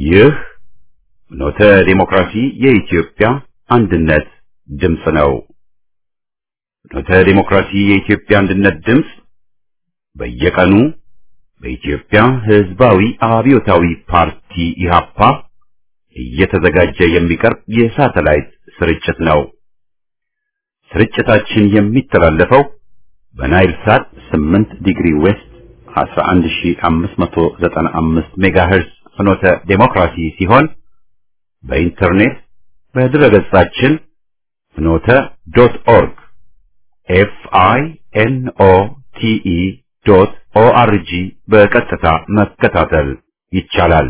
ይህ ኖተ ዴሞክራሲ የኢትዮጵያ አንድነት ድምፅ ነው። ኖተ ዴሞክራሲ የኢትዮጵያ አንድነት ድምፅ በየቀኑ በኢትዮጵያ ሕዝባዊ አብዮታዊ ፓርቲ ኢህአፓ እየተዘጋጀ የሚቀርብ የሳተላይት ስርጭት ነው። ስርጭታችን የሚተላለፈው በናይል ሳት 8 ዲግሪ ዌስት 11595 ሜጋሄርዝ ፍኖተ ዴሞክራሲ ሲሆን በኢንተርኔት በድረገጻችን ፍኖተ ዶት ኦርግ ኤፍ አይ ኤን ኦ ቲ ኢ ዶት ኦ አር ጂ በቀጥታ መከታተል ይቻላል።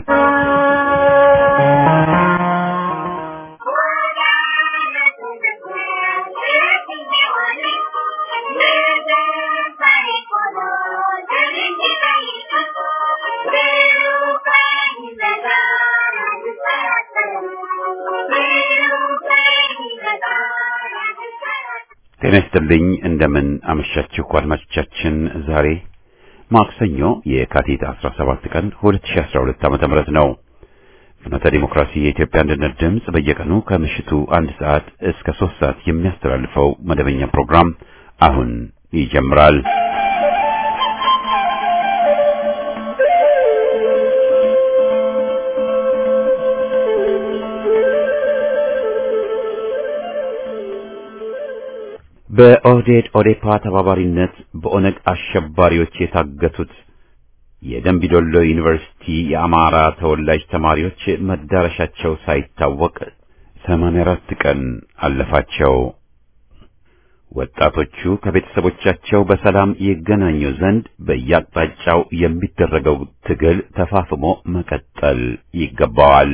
ጤና ይስጥልኝ። እንደምን አመሻችሁ አድማጮቻችን። ዛሬ ማክሰኞ የካቲት 17 ቀን 2012 ዓመተ ምህረት ነው። ፍኖተ ዲሞክራሲ የኢትዮጵያ አንድነት ድምፅ በየቀኑ ከምሽቱ አንድ ሰዓት እስከ ሶስት ሰዓት የሚያስተላልፈው መደበኛ ፕሮግራም አሁን ይጀምራል። በኦህዴድ ኦዴፓ ተባባሪነት በኦነግ አሸባሪዎች የታገቱት የደንቢዶሎ ዩኒቨርሲቲ የአማራ ተወላጅ ተማሪዎች መዳረሻቸው ሳይታወቅ 84 ቀን አለፋቸው። ወጣቶቹ ከቤተሰቦቻቸው በሰላም ይገናኙ ዘንድ በየአቅጣጫው የሚደረገው ትግል ተፋፍሞ መቀጠል ይገባዋል።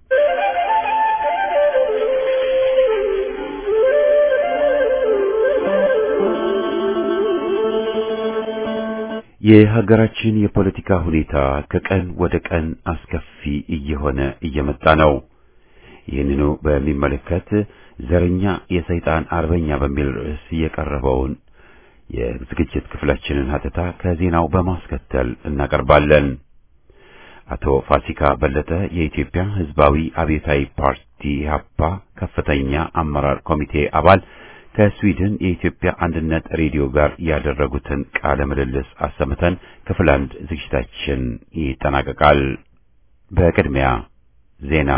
የሀገራችን የፖለቲካ ሁኔታ ከቀን ወደ ቀን አስከፊ እየሆነ እየመጣ ነው። ይህንኑ በሚመለከት ዘረኛ የሰይጣን አርበኛ በሚል ርዕስ የቀረበውን የዝግጅት ክፍላችንን ሀተታ ከዜናው በማስከተል እናቀርባለን። አቶ ፋሲካ በለጠ የኢትዮጵያ ሕዝባዊ አብዮታዊ ፓርቲ ኢህአፓ ከፍተኛ አመራር ኮሚቴ አባል ከስዊድን የኢትዮጵያ አንድነት ሬዲዮ ጋር ያደረጉትን ቃለ ምልልስ አሰምተን ክፍል አንድ ዝግጅታችን ይጠናቀቃል። በቅድሚያ ዜና።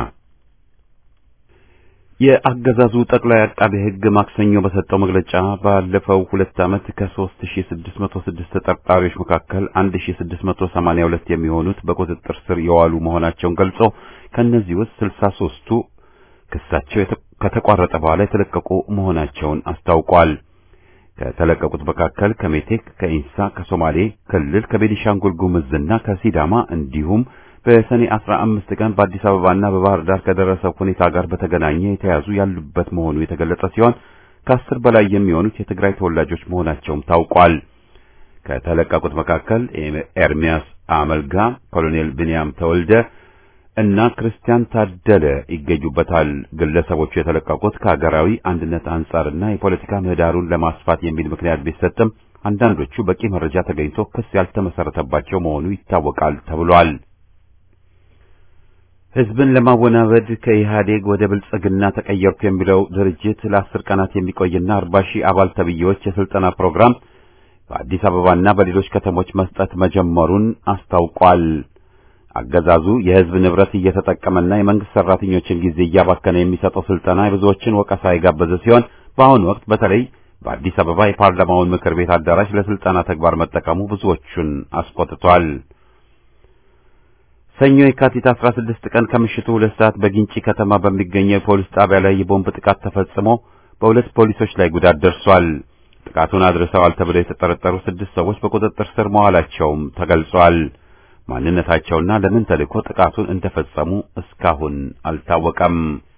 የአገዛዙ ጠቅላይ አቃቤ ሕግ ማክሰኞ በሰጠው መግለጫ ባለፈው ሁለት ዓመት ከ3606 ተጠርጣሪዎች መካከል 1682 የሚሆኑት በቁጥጥር ስር የዋሉ መሆናቸውን ገልጾ ከእነዚህ ውስጥ 63ቱ ክሳቸው ከተቋረጠ በኋላ የተለቀቁ መሆናቸውን አስታውቋል። ከተለቀቁት መካከል ከሜቴክ፣ ከኢንሳ፣ ከሶማሌ ክልል፣ ከቤኒሻንጉል ጉምዝና ከሲዳማ እንዲሁም በሰኔ 15 ቀን በአዲስ አበባና በባህር ዳር ከደረሰው ሁኔታ ጋር በተገናኘ የተያዙ ያሉበት መሆኑ የተገለጸ ሲሆን ከአስር በላይ የሚሆኑት የትግራይ ተወላጆች መሆናቸውም ታውቋል። ከተለቀቁት መካከል ኤርሚያስ አመልጋ፣ ኮሎኔል ብንያም ተወልደ እና ክርስቲያን ታደለ ይገኙበታል። ግለሰቦቹ የተለቀቁት ከሀገራዊ አንድነት አንጻርና የፖለቲካ ምህዳሩን ለማስፋት የሚል ምክንያት ቢሰጥም አንዳንዶቹ በቂ መረጃ ተገኝቶ ክስ ያልተመሰረተባቸው መሆኑ ይታወቃል ተብሏል። ሕዝብን ለማወናበድ ከኢህአዴግ ወደ ብልጽግና ተቀየርኩ የሚለው ድርጅት ለአስር ቀናት የሚቆይና አርባ ሺህ አባል ተብዬዎች የስልጠና ፕሮግራም በአዲስ አበባና በሌሎች ከተሞች መስጠት መጀመሩን አስታውቋል። አገዛዙ የሕዝብ ንብረት እየተጠቀመና የመንግስት ሰራተኞችን ጊዜ እያባከነ የሚሰጠው ስልጠና የብዙዎችን ወቀሳ የጋበዘ ሲሆን በአሁኑ ወቅት በተለይ በአዲስ አበባ የፓርላማውን ምክር ቤት አዳራሽ ለስልጠና ተግባር መጠቀሙ ብዙዎቹን አስቆጥቷል። ሰኞ የካቲት 16 ቀን ከምሽቱ ሁለት ሰዓት በጊንጪ ከተማ በሚገኘው የፖሊስ ጣቢያ ላይ የቦምብ ጥቃት ተፈጽሞ በሁለት ፖሊሶች ላይ ጉዳት ደርሷል። ጥቃቱን አድርሰዋል ተብለው የተጠረጠሩ ስድስት ሰዎች በቁጥጥር ስር መዋላቸውም ተገልጿል። ማንነታቸውና ለምን ተልእኮ ጥቃቱን እንደፈጸሙ እስካሁን አልታወቀም።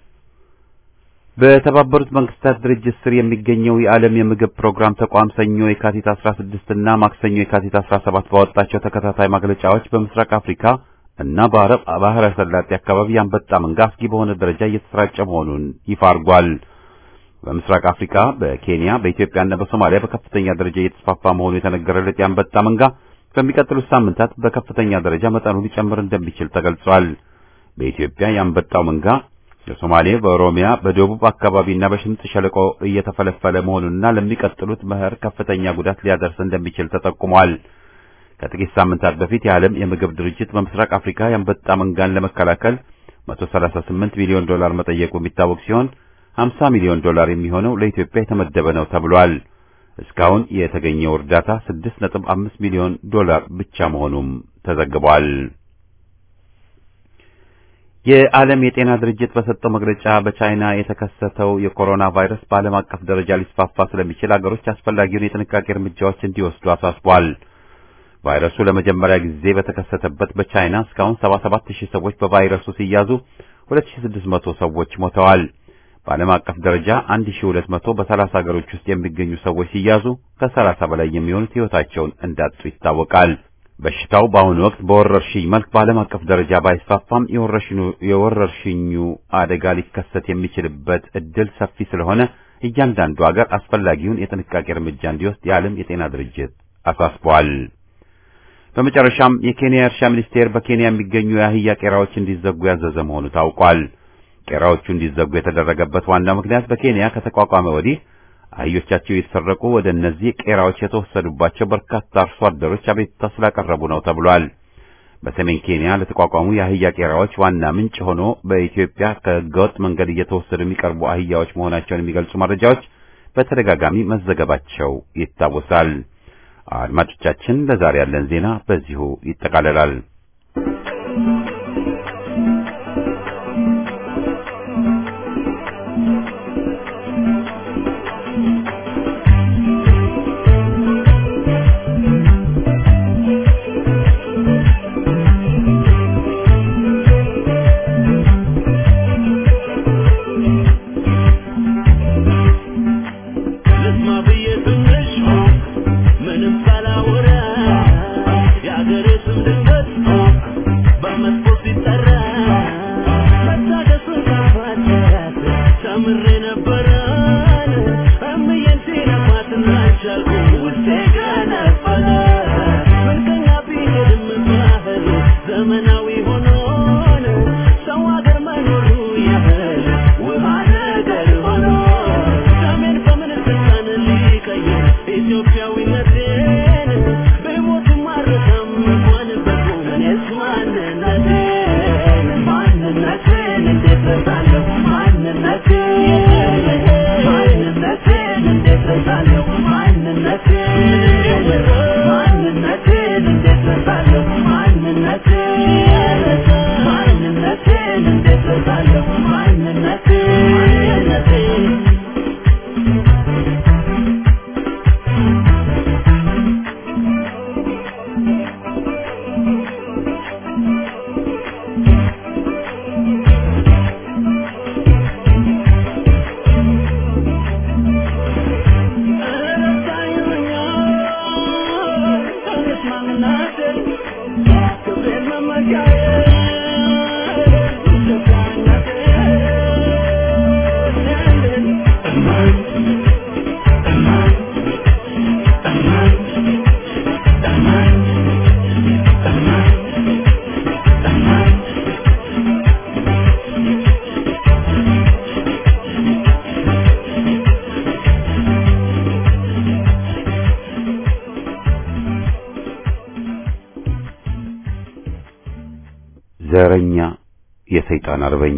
በተባበሩት መንግስታት ድርጅት ስር የሚገኘው የዓለም የምግብ ፕሮግራም ተቋም ሰኞ የካቲት 16 እና ማክሰኞ የካቲት 17 ባወጣቸው ተከታታይ መግለጫዎች በምስራቅ አፍሪካ እና በአረብ ባህረ ሰላጤ አካባቢ የአንበጣ መንጋ አስጊ በሆነ ደረጃ እየተሰራጨ መሆኑን ይፋ አድርጓል። በምስራቅ አፍሪካ፣ በኬንያ፣ በኢትዮጵያና በሶማሊያ በከፍተኛ ደረጃ እየተስፋፋ መሆኑ የተነገረለት የአንበጣ መንጋ በሚቀጥሉት ሳምንታት በከፍተኛ ደረጃ መጠኑ ሊጨምር እንደሚችል ተገልጿል። በኢትዮጵያ የአንበጣው መንጋ በሶማሌ፣ በኦሮሚያ፣ በደቡብ አካባቢና በሽምጥ ሸለቆ እየተፈለፈለ መሆኑንና ለሚቀጥሉት መኸር ከፍተኛ ጉዳት ሊያደርስ እንደሚችል ተጠቁሟል። ከጥቂት ሳምንታት በፊት የዓለም የምግብ ድርጅት በምስራቅ አፍሪካ የአንበጣ መንጋን ለመከላከል 138 ሚሊዮን ዶላር መጠየቁ የሚታወቅ ሲሆን 50 ሚሊዮን ዶላር የሚሆነው ለኢትዮጵያ የተመደበ ነው ተብሏል። እስካሁን የተገኘው እርዳታ 6.5 ሚሊዮን ዶላር ብቻ መሆኑም ተዘግቧል። የዓለም የጤና ድርጅት በሰጠው መግለጫ በቻይና የተከሰተው የኮሮና ቫይረስ በዓለም አቀፍ ደረጃ ሊስፋፋ ስለሚችል አገሮች አስፈላጊውን የጥንቃቄ እርምጃዎች እንዲወስዱ አሳስቧል። ቫይረሱ ለመጀመሪያ ጊዜ በተከሰተበት በቻይና እስካሁን 77000 ሰዎች በቫይረሱ ሲያዙ 2600 ሰዎች ሞተዋል። በዓለም አቀፍ ደረጃ 1200 በ30 ሀገሮች ውስጥ የሚገኙ ሰዎች ሲያዙ ከ30 በላይ የሚሆኑት ሕይወታቸውን እንዳጡ ይታወቃል። በሽታው በአሁኑ ወቅት በወረርሽኝ መልክ በዓለም አቀፍ ደረጃ ባይስፋፋም የወረርሽኙ አደጋ ሊከሰት የሚችልበት እድል ሰፊ ስለሆነ እያንዳንዱ ሀገር አስፈላጊውን የጥንቃቄ እርምጃ እንዲወስድ የዓለም የጤና ድርጅት አሳስቧል። በመጨረሻም የኬንያ እርሻ ሚኒስቴር በኬንያ የሚገኙ የአህያ ቄራዎች እንዲዘጉ ያዘዘ መሆኑ ታውቋል። ቄራዎቹ እንዲዘጉ የተደረገበት ዋና ምክንያት በኬንያ ከተቋቋመ ወዲህ አህዮቻቸው የተሰረቁ ወደ እነዚህ ቄራዎች የተወሰዱባቸው በርካታ አርሶ አደሮች አቤቱታ ስላቀረቡ ነው ተብሏል። በሰሜን ኬንያ ለተቋቋሙ የአህያ ቄራዎች ዋና ምንጭ ሆኖ በኢትዮጵያ ከህገወጥ መንገድ እየተወሰዱ የሚቀርቡ አህያዎች መሆናቸውን የሚገልጹ መረጃዎች በተደጋጋሚ መዘገባቸው ይታወሳል። አድማጮቻችን፣ ለዛሬ ያለን ዜና በዚሁ ይጠቃለላል። ዘረኛ የሰይጣን አርበኛ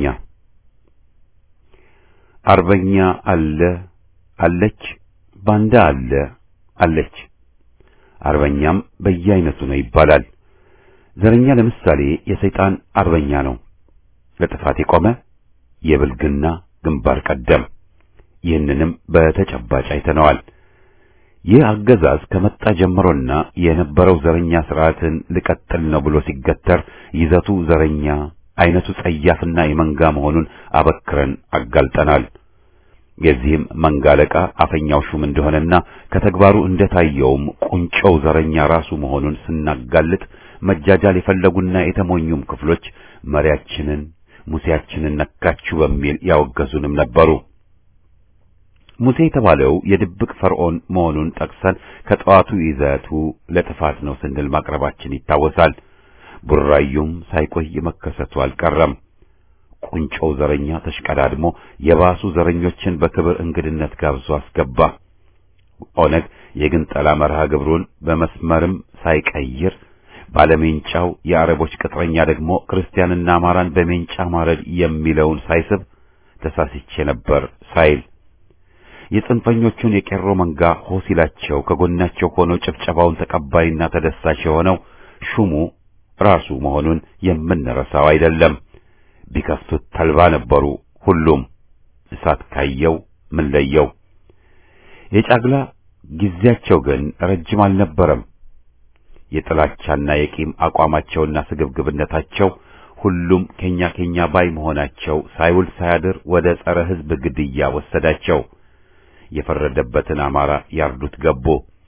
አርበኛ አለ አለች፣ ባንዳ አለ አለች፣ አርበኛም በየአይነቱ ነው ይባላል። ዘረኛ ለምሳሌ የሰይጣን አርበኛ ነው። ለጥፋት የቆመ የብልግና ግንባር ቀደም። ይህንንም በተጨባጭ አይተነዋል። ይህ አገዛዝ ከመጣ ጀምሮና የነበረው ዘረኛ ስርዓትን ልቀጥል ነው ብሎ ሲገተር ይዘቱ ዘረኛ፣ አይነቱ ጸያፍና የመንጋ መሆኑን አበክረን አጋልጠናል። የዚህም መንጋ አለቃ አፈኛው ሹም እንደሆነና ከተግባሩ እንደታየውም ቁንጮው ዘረኛ ራሱ መሆኑን ስናጋልጥ መጃጃል የፈለጉና የተሞኙም ክፍሎች መሪያችንን ሙሴያችንን ነካችሁ በሚል ያወገዙንም ነበሩ። ሙሴ የተባለው የድብቅ ፈርዖን መሆኑን ጠቅሰን ከጠዋቱ ይዘቱ ለጥፋት ነው ስንል ማቅረባችን ይታወሳል። ቡራዩም ሳይቆይ መከሰቱ አልቀረም። ቁንጮው ዘረኛ ተሽቀዳድሞ የባሱ ዘረኞችን በክብር እንግድነት ጋብዞ አስገባ። ኦነግ የግንጠላ መርሃ ግብሩን በመስመርም ሳይቀይር ባለሜንጫው የአረቦች ቅጥረኛ ደግሞ ክርስቲያንና አማራን በሜንጫ ማረድ የሚለውን ሳይስብ ተሳስቼ ነበር ሳይል የጽንፈኞቹን የቄሮ መንጋ ሆሲላቸው ከጎናቸው ሆኖ ጭብጨባውን ተቀባይና ተደሳች የሆነው ሹሙ ራሱ መሆኑን የምንረሳው አይደለም። ቢከፍቱት ተልባ ነበሩ ሁሉም። እሳት ካየው ምን ለየው? የጫግላ ጊዜያቸው ግን ረጅም አልነበረም። የጥላቻና የቂም አቋማቸውና ስግብግብነታቸው ሁሉም ከኛ ከኛ ባይ መሆናቸው ሳይውል ሳያድር ወደ ጸረ ሕዝብ ግድያ ወሰዳቸው። የፈረደበትን አማራ ያርዱት ገቡ።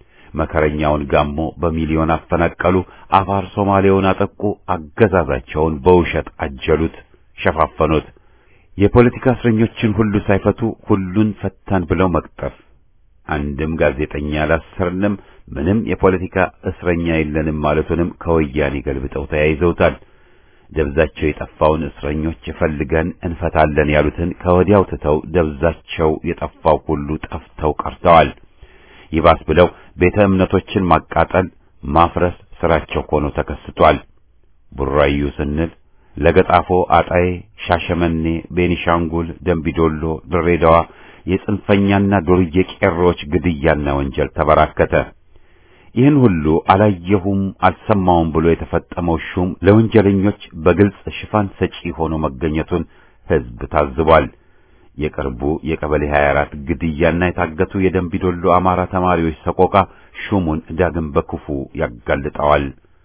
መከረኛውን ጋሞ በሚሊዮን አፈናቀሉ። አፋር ሶማሌውን አጠቁ። አገዛዛቸውን በውሸት አጀሉት፣ ሸፋፈኑት። የፖለቲካ እስረኞችን ሁሉ ሳይፈቱ ሁሉን ፈታን ብለው መቅጠፍ። አንድም ጋዜጠኛ አላሰርንም፣ ምንም የፖለቲካ እስረኛ የለንም ማለቱንም ከወያኔ ገልብጠው ተያይዘውታል። ደብዛቸው የጠፋውን እስረኞች ፈልገን እንፈታለን ያሉትን ከወዲያው ትተው ደብዛቸው የጠፋው ሁሉ ጠፍተው ቀርተዋል። ይባስ ብለው ቤተ እምነቶችን ማቃጠል፣ ማፍረስ ስራቸው ሆኖ ተከስቷል። ቡራዩ ስንል ለገጣፎ፣ አጣዬ፣ ሻሸመኔ፣ ቤኒሻንጉል፣ ደንቢዶሎ፣ ድሬዳዋ የጽንፈኛና ዱርዬ ቄሮዎች ግድያና ወንጀል ተበራከተ። ይህን ሁሉ አላየሁም አልሰማውም ብሎ የተፈጠመው ሹም ለወንጀለኞች በግልጽ ሽፋን ሰጪ ሆኖ መገኘቱን ሕዝብ ታዝቧል። የቅርቡ የቀበሌ 24 ግድያና የታገቱ የደንቢዶሎ አማራ ተማሪዎች ሰቆቃ ሹሙን ዳግም በክፉ ያጋልጠዋል።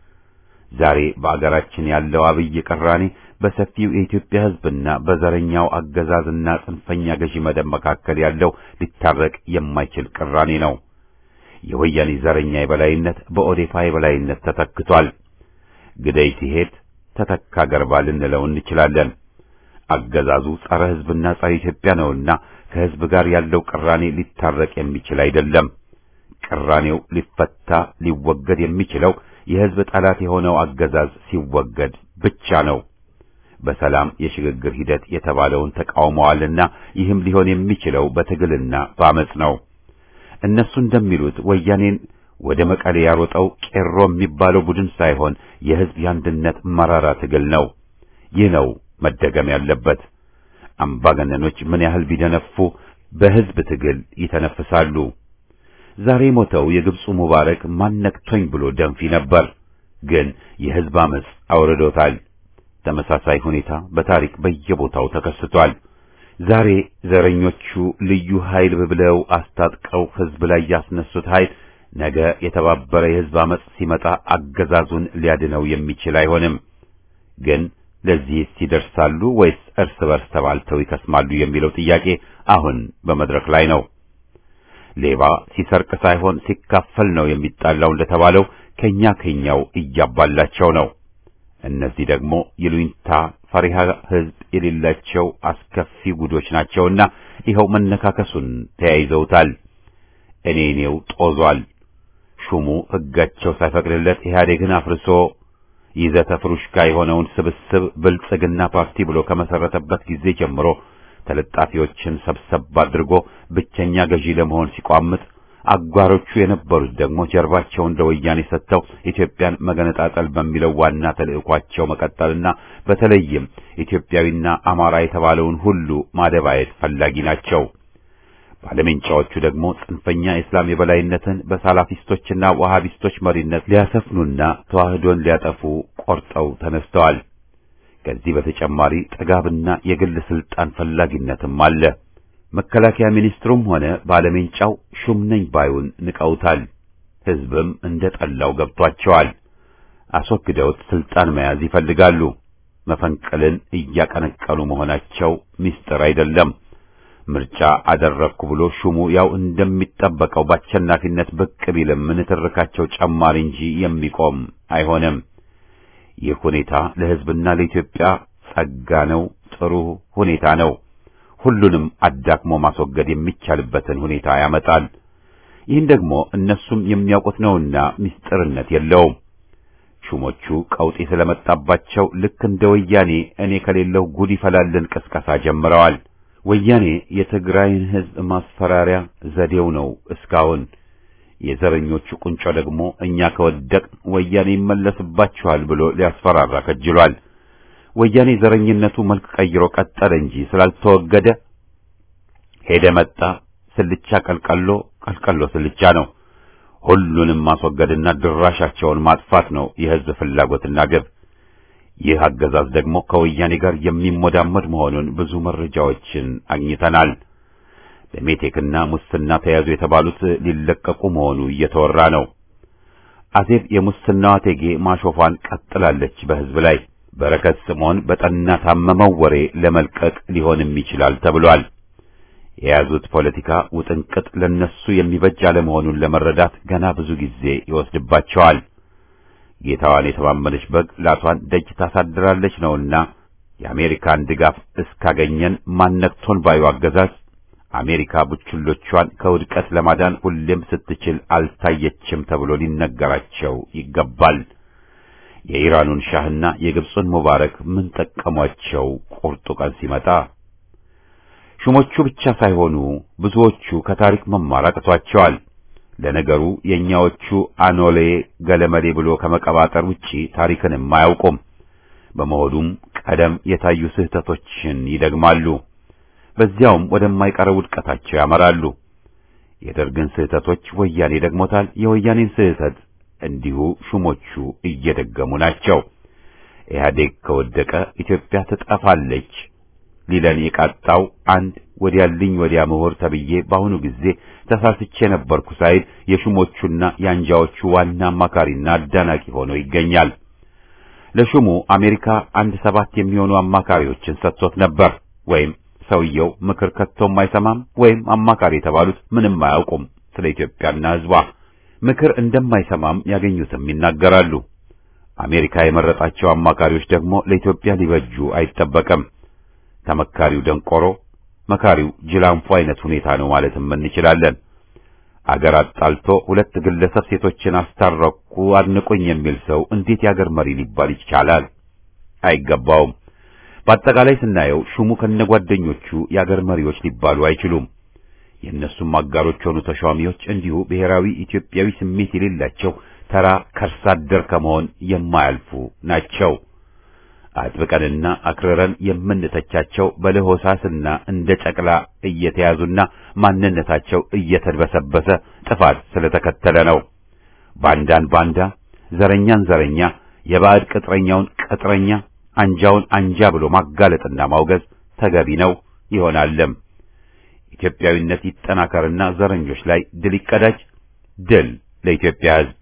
ዛሬ በአገራችን ያለው አብይ ቅራኔ በሰፊው የኢትዮጵያ ሕዝብና በዘረኛው አገዛዝና ጽንፈኛ ገዢ መደብ መካከል ያለው ሊታረቅ የማይችል ቅራኔ ነው። የወያኔ ዘረኛ የበላይነት በኦዴፓ የበላይነት ተተክቷል። ግደይ ሲሄድ ተተካ ገርባ ልንለው እንችላለን። አገዛዙ ጸረ ሕዝብና ጸረ ኢትዮጵያ ነውና ከሕዝብ ጋር ያለው ቅራኔ ሊታረቅ የሚችል አይደለም። ቅራኔው ሊፈታ ሊወገድ የሚችለው የሕዝብ ጠላት የሆነው አገዛዝ ሲወገድ ብቻ ነው። በሰላም የሽግግር ሂደት የተባለውን ተቃውመዋልና ይህም ሊሆን የሚችለው በትግልና በአመጽ ነው። እነሱ እንደሚሉት ወያኔን ወደ መቀሌ ያሮጠው ቄሮ የሚባለው ቡድን ሳይሆን የሕዝብ የአንድነት መራራ ትግል ነው። ይህ ነው መደገም ያለበት። አምባገነኖች ምን ያህል ቢደነፉ በሕዝብ ትግል ይተነፍሳሉ። ዛሬ ሞተው የግብፁ ሙባረክ ማነክቶኝ ብሎ ደንፊ ነበር፣ ግን የሕዝብ አመጽ አውርዶታል። ተመሳሳይ ሁኔታ በታሪክ በየቦታው ተከስቷል። ዛሬ ዘረኞቹ ልዩ ኃይል ብለው አስታጥቀው ሕዝብ ላይ ያስነሱት ኃይል ነገ የተባበረ የሕዝብ አመጽ ሲመጣ አገዛዙን ሊያድነው የሚችል አይሆንም። ግን ለዚህስ ይደርሳሉ ወይስ እርስ በርስ ተባልተው ይከስማሉ የሚለው ጥያቄ አሁን በመድረክ ላይ ነው። ሌባ ሲሰርቅ ሳይሆን ሲካፈል ነው የሚጣላው እንደተባለው ከኛ ከኛው እያባላቸው ነው። እነዚህ ደግሞ ይሉኝታ ፈሪሃ ሕዝብ የሌላቸው አስከፊ ጉዶች ናቸውና ይኸው መነካከሱን ተያይዘውታል። እኔ እኔው ጦዟል። ሹሙ ሕጋቸው ሳይፈቅድለት ኢህአዴግን አፍርሶ ይዘተ ፍሩሽካ የሆነውን ስብስብ ብልጽግና ፓርቲ ብሎ ከመሰረተበት ጊዜ ጀምሮ ተለጣፊዎችን ሰብሰብ አድርጎ ብቸኛ ገዢ ለመሆን ሲቋምጥ አጓሮቹ የነበሩት ደግሞ ጀርባቸውን ለወያኔ ሰጥተው ኢትዮጵያን መገነጣጠል በሚለው ዋና ተልዕኳቸው መቀጠልና በተለይም ኢትዮጵያዊና አማራ የተባለውን ሁሉ ማደባየት ፈላጊ ናቸው። ባለሜንጫዎቹ ደግሞ ጽንፈኛ የእስላም የበላይነትን በሳላፊስቶችና ዋሃቢስቶች መሪነት ሊያሰፍኑና ተዋህዶን ሊያጠፉ ቆርጠው ተነስተዋል። ከዚህ በተጨማሪ ጥጋብና የግል ስልጣን ፈላጊነትም አለ። መከላከያ ሚኒስትሩም ሆነ ባለሜንጫው ሹም ነኝ ባዩን ንቀውታል። ሕዝብም እንደ ጠላው ገብቷቸዋል። አስወግደውት ስልጣን መያዝ ይፈልጋሉ። መፈንቅልን እያቀነቀኑ መሆናቸው ምስጢር አይደለም። ምርጫ አደረግኩ ብሎ ሹሙ ያው እንደሚጠበቀው በአሸናፊነት ብቅ ቢልም ንትርካቸው ጨማሪ እንጂ የሚቆም አይሆንም። ይህ ሁኔታ ለሕዝብና ለኢትዮጵያ ጸጋ ነው፣ ጥሩ ሁኔታ ነው። ሁሉንም አዳክሞ ማስወገድ የሚቻልበትን ሁኔታ ያመጣል። ይህን ደግሞ እነሱም የሚያውቁት ነውና ምስጢርነት የለውም። ሹሞቹ ቀውጢ ስለመጣባቸው ልክ እንደ ወያኔ እኔ ከሌለው ጉድ ይፈላልን ቅስቀሳ ጀምረዋል። ወያኔ የትግራይን ሕዝብ ማስፈራሪያ ዘዴው ነው እስካሁን። የዘረኞቹ ቁንጮ ደግሞ እኛ ከወደቅ ወያኔ ይመለስባችኋል ብሎ ሊያስፈራራ ከጅሏል። ወያኔ ዘረኝነቱ መልክ ቀይሮ ቀጠለ እንጂ ስላልተወገደ ሄደ መጣ ስልቻ ቀልቀሎ ቀልቀሎ ስልቻ ነው። ሁሉንም ማስወገድና ድራሻቸውን ማጥፋት ነው የሕዝብ ፍላጎትና ግብ። ይህ አገዛዝ ደግሞ ከወያኔ ጋር የሚሞዳመድ መሆኑን ብዙ መረጃዎችን አግኝተናል። በሜቴክና ሙስና ተያዙ የተባሉት ሊለቀቁ መሆኑ እየተወራ ነው። አዜብ የሙስናዋ እቴጌ ማሾፏን ቀጥላለች በሕዝብ ላይ። በረከት ስምዖን በጠና ታመመው ወሬ ለመልቀቅ ሊሆንም ይችላል ተብሏል። የያዙት ፖለቲካ ውጥንቅጥ ለነሱ የሚበጅ አለመሆኑን ለመረዳት ገና ብዙ ጊዜ ይወስድባቸዋል። ጌታዋን የተማመነች በግ ላቷን ደጅ ታሳድራለች ነውና የአሜሪካን ድጋፍ እስካገኘን ማነክቶን ባዩ አገዛዝ አሜሪካ ቡችሎቿን ከውድቀት ለማዳን ሁሌም ስትችል አልታየችም ተብሎ ሊነገራቸው ይገባል። የኢራኑን ሻህና የግብፁን ሙባረክ ምን ጠቀሟቸው? ቁርጡ ቀን ሲመጣ ሹሞቹ ብቻ ሳይሆኑ ብዙዎቹ ከታሪክ መማር አቅቷቸዋል። ለነገሩ የእኛዎቹ አኖሌ ገለመሌ ብሎ ከመቀባጠር ውጪ ታሪክንም አያውቁም። በመሆኑም ቀደም የታዩ ስህተቶችን ይደግማሉ። በዚያውም ወደማይቀረው ውድቀታቸው ያመራሉ። የደርግን ስህተቶች ወያኔ ደግሞታል። የወያኔን ስህተት እንዲሁ ሹሞቹ እየደገሙ ናቸው። ኢህአዴግ ከወደቀ ኢትዮጵያ ትጠፋለች ሊለን የቃጣው አንድ ወዲያልኝ ወዲያ ምሁር ተብዬ በአሁኑ ጊዜ ተሳስቼ ነበርኩ ሳይል የሹሞቹና የአንጃዎቹ ዋና አማካሪና አዳናቂ ሆኖ ይገኛል። ለሹሙ አሜሪካ አንድ ሰባት የሚሆኑ አማካሪዎችን ሰጥቶት ነበር። ወይም ሰውየው ምክር ከቶም አይሰማም፣ ወይም አማካሪ የተባሉት ምንም አያውቁም ስለ ኢትዮጵያና ሕዝቧ። ምክር እንደማይሰማም ያገኙትም ይናገራሉ። አሜሪካ የመረጣቸው አማካሪዎች ደግሞ ለኢትዮጵያ ሊበጁ አይጠበቅም። ተመካሪው ደንቆሮ፣ መካሪው ጅላንፎ አይነት ሁኔታ ነው ማለትም እንችላለን። አገር አጣልቶ ሁለት ግለሰብ ሴቶችን አስታረቁ አድንቁኝ የሚል ሰው እንዴት የአገር መሪ ሊባል ይቻላል? አይገባውም። በአጠቃላይ ስናየው ሹሙ ከነጓደኞቹ የአገር መሪዎች ሊባሉ አይችሉም። የእነሱም አጋሮች የሆኑ ተሿሚዎች እንዲሁ ብሔራዊ ኢትዮጵያዊ ስሜት የሌላቸው ተራ ከርሳ አደር ከመሆን የማያልፉ ናቸው። አጥብቀንና አክርረን የምንተቻቸው በለሆሳስና እንደ ጨቅላ እየተያዙና ማንነታቸው እየተድበሰበሰ ጥፋት ስለተከተለ ነው። ባንዳን ባንዳ፣ ዘረኛን ዘረኛ፣ የባዕድ ቅጥረኛውን ቅጥረኛ፣ አንጃውን አንጃ ብሎ ማጋለጥና ማውገዝ ተገቢ ነው ይሆናልም። ኢትዮጵያዊነት ይጠናከርና ዘረኞች ላይ ድል ይቀዳጅ። ድል ለኢትዮጵያ ሕዝብ።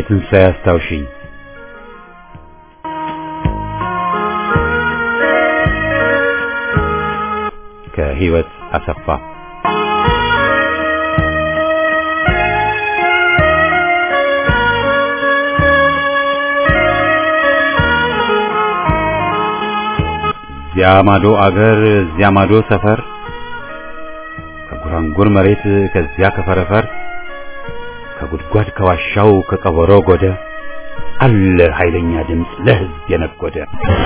ትንሣኤ አስታውሽኝ ከህይወት አሰፋ እዚያ ማዶ አገር እዚያ ማዶ ሰፈር ከጉራንጉር መሬት ከዚያ ከፈረፈር ከጉድጓድ ከዋሻው ከቀበሮ ጎደ አለ ኃይለኛ ድምፅ ለህዝብ የነጎደ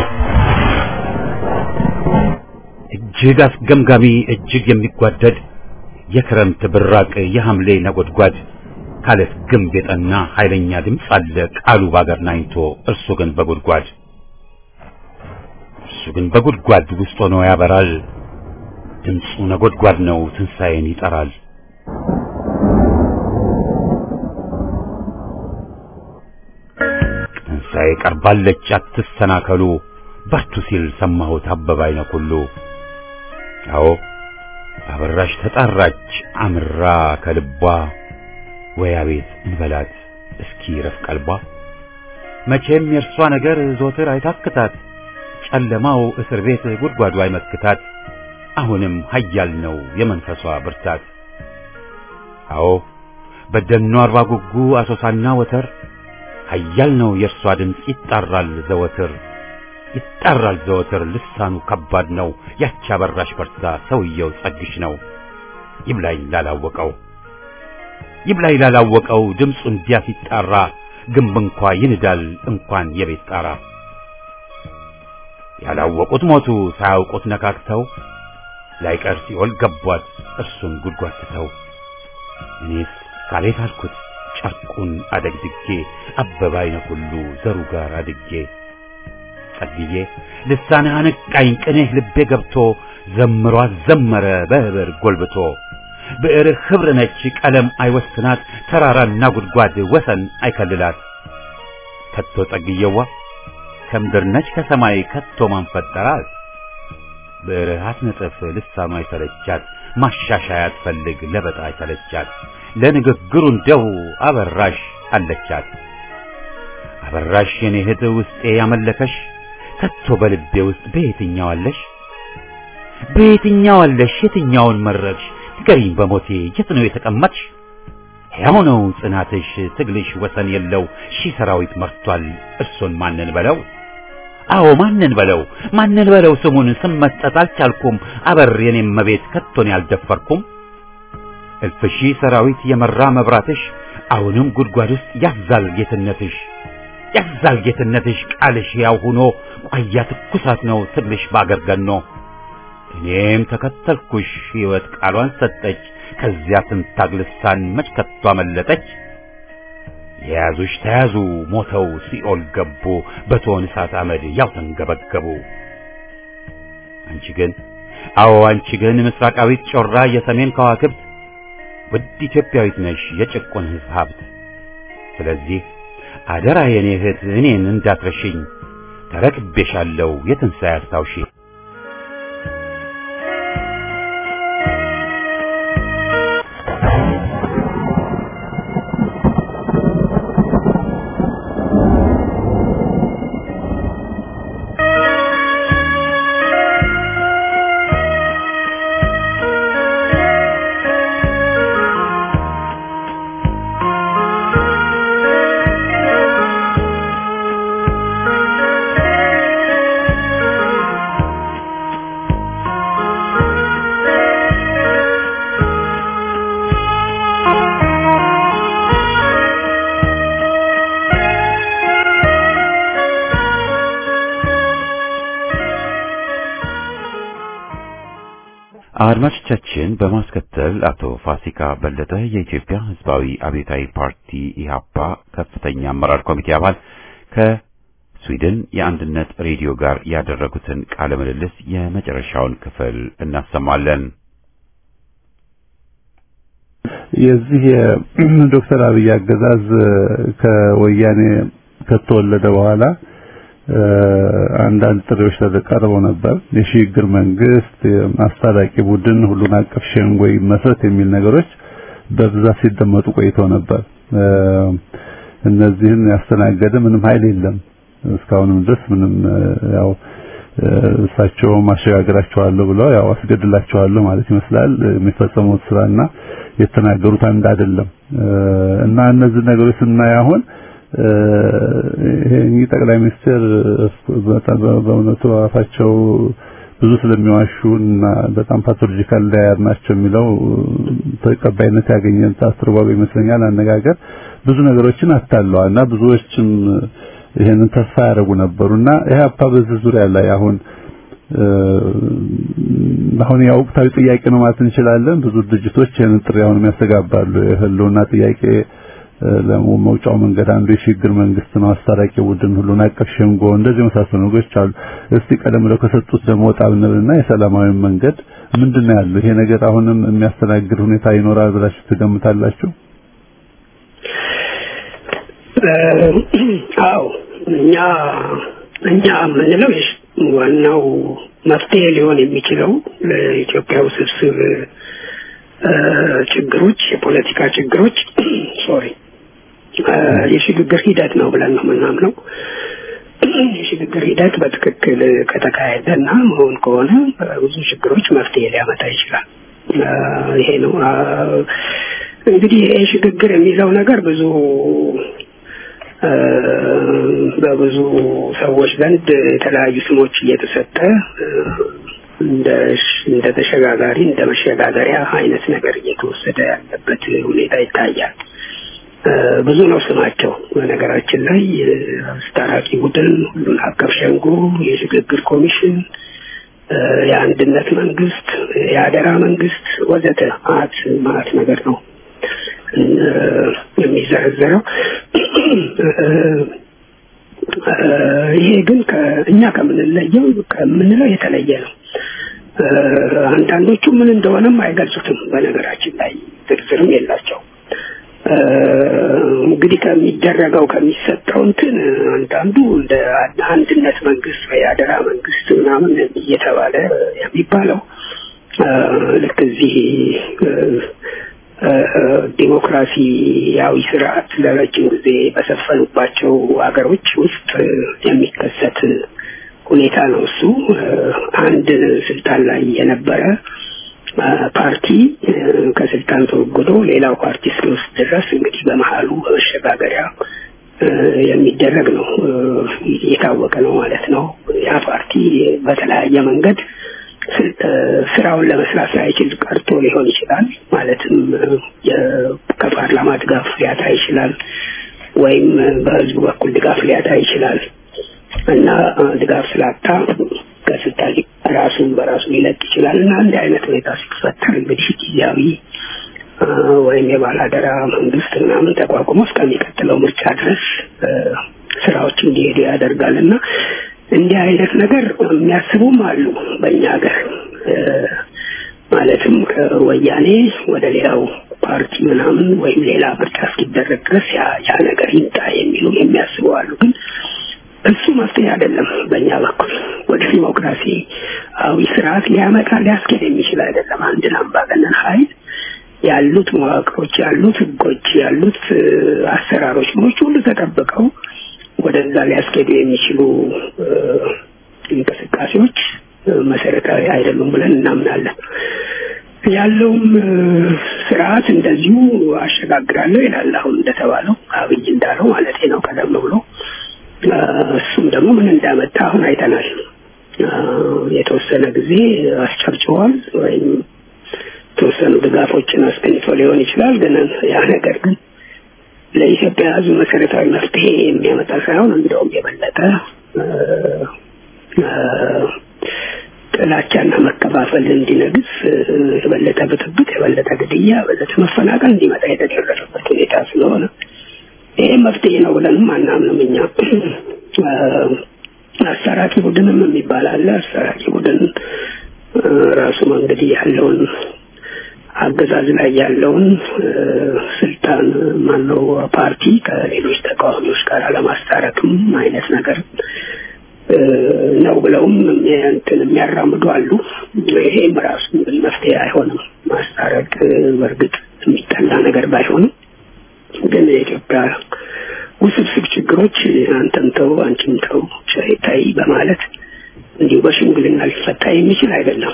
እጅግ አስገምጋሚ እጅግ የሚጓደድ የክረምት ብራቅ የሐምሌ ነጎድጓድ ካለት ግንብ የጠና ኃይለኛ ድምፅ አለ ቃሉ ባገር ናኝቶ እርሱ ግን በጉድጓድ እርሱ ግን በጉድጓድ ውስጥ ሆኖ ያበራል ድምፁ ነጎድጓድ ነው ትንሣኤን ይጠራል ትንሣኤ ቀርባለች አትሰናከሉ በርቱ ሲል ሰማሁት አበባ አይነ ኩሉ አዎ አበራሽ ተጣራች አምራ ከልቧ ወይ አቤት እንበላት እስኪ ረፍ ቀልቧ መቼም የእርሷ ነገር ዞትር አይታክታት ጨለማው እስር ቤት ጉድጓዱ አይመክታት አሁንም ኃያል ነው የመንፈሷ ብርታት አዎ በደኗ አርባ ጉጉ አሶሳና ወተር ኃያል ነው የእርሷ ድምፅ ይጣራል ዘወትር ይጣራል ዘወትር ልሳኑ ከባድ ነው ያቺ አበራሽ በርታ ሰውየው ጸግሽ ነው ይብላኝ ላላወቀው ይብላኝ ላላወቀው ድምፁ እንዲያ ሲጣራ ግንብ እንኳ ይንዳል እንኳን የቤት ጣራ ያላወቁት ሞቱ ሳያውቁት ነካክተው ላይቀር ሲኦል ገቧት እርሱን ጉድጓድ ትተው እኔስ ካሌት አልኩት ጨርቁን አደግድጌ አበባ አይነ ሁሉ ዘሩ ጋር አድጌ ጸልዬ ልሳንህ አነቃኝ ቅኔህ ልቤ ገብቶ ዘምሯት ዘመረ በህብር ጎልብቶ ብዕርህ ኅብር ነች ቀለም አይወስናት ተራራና ጉድጓድ ወሰን አይከልላት ከቶ ጸግየዋ ከምድር ነች ከሰማይ ከቶ ማን ፈጠራት ብዕርህ አትነጥፍ ልሳኗ አይሰለቻት ማሻሻያ አትፈልግ ለበጣ አይሰለቻት ለንግግሩ እንደው አበራሽ አለቻት አበራሽ የኔ እህት ውስጤ ያመለከሽ ከቶ በልቤ ውስጥ በየትኛው አለሽ በየትኛው አለሽ የትኛውን መረጥሽ ንገሪኝ በሞቴ የት ነው የተቀመጥሽ ሕያው ነው ጽናትሽ ትግልሽ ወሰን የለው ሺህ ሰራዊት መርቷል እርሱን ማንን በለው አዎ ማንን በለው ማንን በለው ስሙን ስም መስጠት አልቻልኩም አበር የኔም መቤት ከቶን ያልደፈርኩም እልፍ ሺህ ሰራዊት የመራ መብራትሽ አሁንም ጉድጓድ ውስጥ ያዛል ጌትነትሽ ያዛል ጌትነትሽ ቃልሽ ያው ሆኖ ቋያ ትኩሳት ነው ትግልሽ ባገር ገኖ እኔም ተከተልኩሽ ሕይወት ቃሏን ሰጠች ከዚያ ትንታግ ልሳን መች ከቶ አመለጠች የያዙሽ ተያዙ ሞተው ሲኦል ገቡ በቶን እሳት አመድ ያው ተንገበገቡ አንቺ ግን አዎ አንቺ ግን ምስራቃዊት ጮራ የሰሜን ከዋክብት ውድ ኢትዮጵያዊት ነሽ የጭቁን ሕዝብ ሀብት ስለዚህ አደራ የኔ እህት እኔን እንዳትረሽኝ ተረክቤሻለሁ የትንሣኤ አስታውሺ አድማጮቻችን በማስከተል አቶ ፋሲካ በለጠ የኢትዮጵያ ሕዝባዊ አብዮታዊ ፓርቲ ኢህአፓ ከፍተኛ አመራር ኮሚቴ አባል ከስዊድን የአንድነት ሬዲዮ ጋር ያደረጉትን ቃለ ምልልስ የመጨረሻውን ክፍል እናሰማለን። የዚህ የዶክተር አብይ አገዛዝ ከወያኔ ከተወለደ በኋላ አንዳንድ ጥሪዎች ተቀርበው ነበር። የሽግግር መንግስት፣ አስታራቂ ቡድን፣ ሁሉን አቀፍ ሸንጎ መስረት የሚል ነገሮች በብዛት ሲደመጡ ቆይተው ነበር። እነዚህን ያስተናገደ ምንም ኃይል የለም። እስካሁንም ድረስ ምንም ያው እሳቸው ማሸጋገራቸዋለሁ ብለው ያው አስገድላቸዋለሁ ማለት ይመስላል የሚፈጸሙት ስራና የተናገሩት አንድ አይደለም እና እነዚህ ነገሮች ስናይ አሁን ይሄ ጠቅላይ ሚኒስትር በእውነቱ አፋቸው ብዙ ስለሚዋሹ እና በጣም ፓቶሎጂካል ላየር ናቸው የሚለው ተቀባይነት ያገኘ አስተርጓሚ ይመስለኛል አነጋገር ብዙ ነገሮችን አታለዋል እና ብዙዎችም ይሄንን ተስፋ ያደረጉ ነበሩና ኢህአፓ በዚህ ዙሪያ ላይ አሁን አሁን ያው ወቅታዊ ጥያቄ ነው ማለት እንችላለን። ብዙ ድርጅቶች ይሄንን ጥሪ አሁንም ያስተጋባሉ። የህልውና ጥያቄ ለመውጫው መንገድ አንዱ የሽግግር መንግስት ነው፣ አስታራቂ ቡድን፣ ሁሉን አቀፍ ሸንጎ፣ እንደዚህ የመሳሰሉ ነገሮች አሉ። እስቲ ቀደም ብለው ከሰጡት ደግሞ ወጣ ብንልና የሰላማዊ መንገድ ምንድነው ያለው? ይሄ ነገር አሁንም የሚያስተናግድ ሁኔታ ይኖራል ብላችሁ ትገምታላችሁ? አዎ እኛ እኛ የምንለው ዋናው መፍትሄ ሊሆን የሚችለው ለኢትዮጵያ ውስብስብ ችግሮች የፖለቲካ ችግሮች ሶሪ የሽግግር ሂደት ነው ብለን ነው የምናምነው። የሽግግር ሂደት በትክክል ከተካሄደና መሆን ከሆነ ብዙ ችግሮች መፍትሄ ሊያመጣ ይችላል። ይሄ ነው እንግዲህ ይሄ ሽግግር የሚለው ነገር ብዙ በብዙ ሰዎች ዘንድ የተለያዩ ስሞች እየተሰጠ እንደ እንደ ተሸጋጋሪ እንደ መሸጋገሪያ አይነት ነገር እየተወሰደ ያለበት ሁኔታ ይታያል። ብዙ ነው ስማቸው። በነገራችን ላይ አስታራቂ ቡድን፣ ሁሉን አቀፍ ሸንጎ፣ የሽግግር ኮሚሽን፣ የአንድነት መንግስት፣ የአደራ መንግስት ወዘተ ማት ማት ነገር ነው የሚዘረዘረው። ይሄ ግን እኛ ከምንለየው ከምንለው የተለየ ነው። አንዳንዶቹ ምን እንደሆነም አይገልጹትም። በነገራችን ላይ ዝርዝርም የላቸው። እንግዲህ ከሚደረገው ከሚሰጠው እንትን አንዳንዱ እንደ አንድነት መንግስት ወይ አደራ መንግስት ምናምን እየተባለ የሚባለው ልክ እዚህ ዲሞክራሲያዊ ስርዓት ለረጅም ጊዜ በሰፈኑባቸው ሀገሮች ውስጥ የሚከሰት ሁኔታ ነው። እሱ አንድ ስልጣን ላይ የነበረ ፓርቲ ከስልጣን ተወግዶ ሌላው ፓርቲ እስኪወስድ ድረስ እንግዲህ በመሀሉ በመሸጋገሪያ የሚደረግ ነው። የታወቀ ነው ማለት ነው። ያ ፓርቲ በተለያየ መንገድ ስራውን ለመስራት ሳይችል ቀርቶ ሊሆን ይችላል። ማለትም ከፓርላማ ድጋፍ ሊያጣ ይችላል፣ ወይም በህዝቡ በኩል ድጋፍ ሊያጣ ይችላል እና ድጋፍ ስላጣ ከስልጣን ራሱን በራሱ ሊለቅ ይችላል እና እንዲህ አይነት ሁኔታ ሲፈጠር እንግዲህ ጊዜያዊ ወይም የባላደራ መንግስት ምናምን ተቋቁሞ እስከሚቀጥለው ምርጫ ድረስ ስራዎች እንዲሄዱ ያደርጋል እና እንዲህ አይነት ነገር የሚያስቡም አሉ በእኛ ሀገር ማለትም ከወያኔ ወደ ሌላው ፓርቲ ምናምን ወይም ሌላ ምርጫ እስኪደረግ ድረስ ያ ነገር ይምጣ የሚሉ የሚያስቡ አሉ ግን እሱ መፍትሄ አይደለም በእኛ በኩል ወደ ዲሞክራሲያዊ ስርዓት ሊያመጣ ሊያስኬድ የሚችል አይደለም አንድን አምባገነን ኃይል ያሉት መዋቅሮች ያሉት ህጎች ያሉት አሰራሮች ሞች ሁሉ ተጠብቀው ወደዛ ሊያስኬዱ የሚችሉ እንቅስቃሴዎች መሰረታዊ አይደሉም ብለን እናምናለን። ያለውም ስርዓት እንደዚሁ አሸጋግራለሁ ይላል። አሁን እንደተባለው አብይ እንዳለው ማለት ነው ቀደም ብሎ እሱም ደግሞ ምን እንዳመጣ አሁን አይተናል። የተወሰነ ጊዜ አስጨብጭቧል ወይም የተወሰኑ ድጋፎችን አስገኝቶ ሊሆን ይችላል። ግን ያ ነገር ግን ለኢትዮጵያ ሕዝብ መሰረታዊ መፍትሄ የሚያመጣ ሳይሆን እንደውም የበለጠ ጥላቻና መከፋፈል እንዲነግስ የበለጠ ብጥብጥ፣ የበለጠ ግድያ፣ የበለጠ መፈናቀል እንዲመጣ የተደረገበት ሁኔታ ስለሆነ ይሄ መፍትሄ ነው ብለንም አናምንም እኛ። አሰራቂ ቡድንም የሚባል አለ። አሰራቂ ቡድን ራሱም እንግዲህ ያለውን አገዛዝ ላይ ያለውን ስልጣን ማነው ፓርቲ ከሌሎች ተቃዋሚዎች ጋር ለማስታረቅም አይነት ነገር ነው ብለውም እንትን የሚያራምዱ አሉ። ይሄም ራሱ መፍትሄ አይሆንም። ማስታረቅ በእርግጥ የሚጠላ ነገር ባይሆንም ግን የኢትዮጵያ ውስብስብ ችግሮች አንተም ተው አንቺም ተው ታይ በማለት እንዲሁ በሽምግልና ሊፈታ የሚችል አይደለም።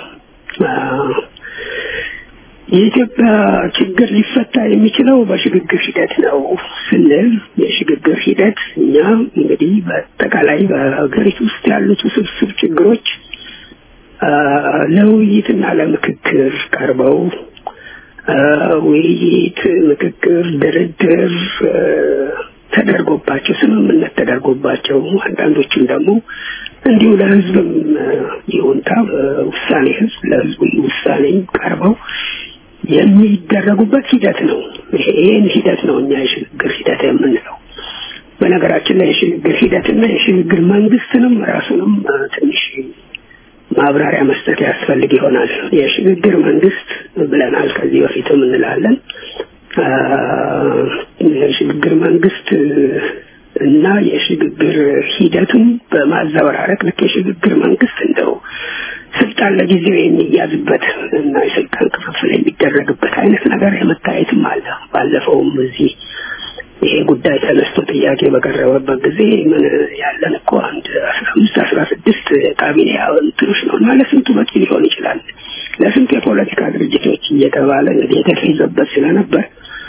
የኢትዮጵያ ችግር ሊፈታ የሚችለው በሽግግር ሂደት ነው ስንል የሽግግር ሂደት እኛ እንግዲህ በአጠቃላይ በሀገሪቱ ውስጥ ያሉት ውስብስብ ችግሮች ለውይይትና ለምክክር ቀርበው ውይይት፣ ምክክር፣ ድርድር ተደርጎባቸው ስምምነት ተደርጎባቸው አንዳንዶቹም ደግሞ እንዲሁ ለህዝብም ይሁንታ ውሳኔ ህዝብ ለህዝቡ ውሳኔ ቀርበው የሚደረጉበት ሂደት ነው። ይህን ሂደት ነው እኛ የሽግግር ሂደት የምንለው። በነገራችን ላይ የሽግግር ሂደትና የሽግግር መንግስትንም ራሱንም ትንሽ ማብራሪያ መስጠት ያስፈልግ ይሆናል። የሽግግር መንግስት ብለናል ከዚህ በፊትም እንላለን። የሽግግር መንግስት እና የሽግግር ሂደቱን በማዘበራረቅ ልክ የሽግግር መንግስት እንደው ስልጣን ለጊዜው የሚያዝበት እና የስልጣን ክፍፍል የሚደረግበት አይነት ነገር የመታየትም አለ። ባለፈውም እዚህ ይሄ ጉዳይ ተነስቶ ጥያቄ በቀረበበት ጊዜ ምን ያለን እኮ አንድ አስራ አምስት አስራ ስድስት ካቢኔ እንትኖች ነው እና ለስንቱ በቂ ሊሆን ይችላል ለስንቱ የፖለቲካ ድርጅቶች እየተባለ እንግዲህ የተፌዘበት ስለነበር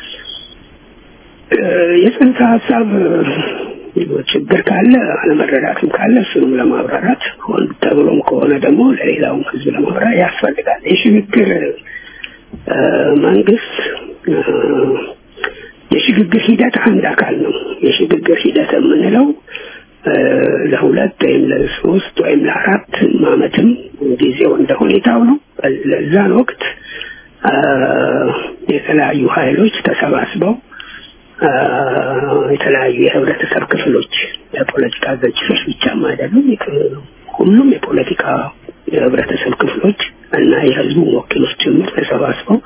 የጽንሰ ሀሳብ ችግር ካለ አለመረዳትም ካለ እሱንም ለማብራራት ሆን ተብሎም ከሆነ ደግሞ ለሌላውም ህዝብ ለማብራራት ያስፈልጋል። የሽግግር መንግስት የሽግግር ሂደት አንድ አካል ነው። የሽግግር ሂደት የምንለው ለሁለት ወይም ለሶስት ወይም ለአራት አመትም ጊዜው እንደ ሁኔታው ነው። ለዛን ወቅት የተለያዩ ኃይሎች ተሰባስበው የተለያዩ የህብረተሰብ ክፍሎች የፖለቲካ ድርጅቶች ብቻም አይደሉም። ሁሉም የፖለቲካ የህብረተሰብ ክፍሎች እና የህዝቡ ወኪሎች ጭምር ተሰባስበው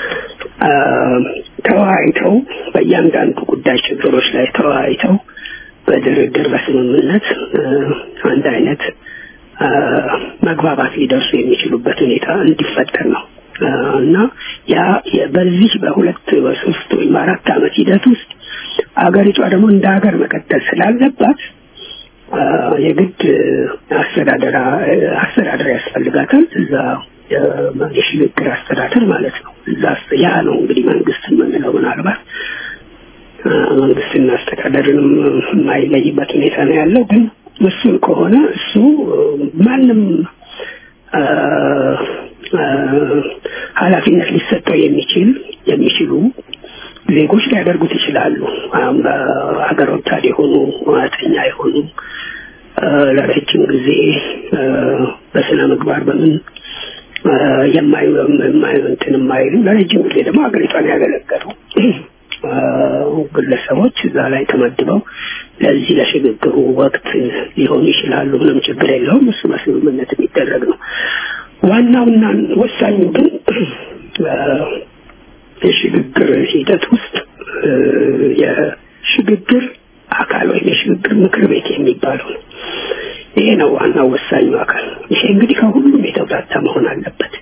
ተወያይተው በእያንዳንዱ ጉዳይ ችግሮች ላይ ተወያይተው በድርድር በስምምነት አንድ አይነት መግባባት ሊደርሱ የሚችሉበት ሁኔታ እንዲፈጠር ነው እና ያ በዚህ በሁለት በሶስት ወይም አራት አመት ሂደት ውስጥ አገሪቷ ደግሞ እንደ ሀገር መቀጠል ስላለባት የግድ አስተዳደር አስተዳደር ያስፈልጋታል። እዛ የሽግግር አስተዳደር ማለት ነው። እዛ ያ ነው እንግዲህ መንግስት የምንለው ምናልባት መንግስትና አስተዳደርንም የማይለይበት ሁኔታ ነው ያለው። ግን እሱን ከሆነ እሱ ማንም ኃላፊነት ሊሰጠው የሚችል የሚችሉ ዜጎች ሊያደርጉት ይችላሉ። በሀገር ወዳድ የሆኑ ሙያተኛ የሆኑ ለረጅም ጊዜ በስነ ምግባር በምን የማዩ እንትን የማይሉ ለረጅም ጊዜ ደግሞ ሀገሪቷን ያገለገሉ ግለሰቦች እዛ ላይ ተመድበው ለዚህ ለሽግግሩ ወቅት ሊሆኑ ይችላሉ። ምንም ችግር የለውም። እሱ በስምምነት የሚደረግ ነው። ዋናውና ወሳኙ ግን የሽግግር ሂደት ውስጥ የሽግግር አካል ወይም የሽግግር ምክር ቤት የሚባለው ነው። ይሄ ነው ዋናው ወሳኙ አካል። ይሄ እንግዲህ ከሁሉም የተውጣጣ መሆን አለበት።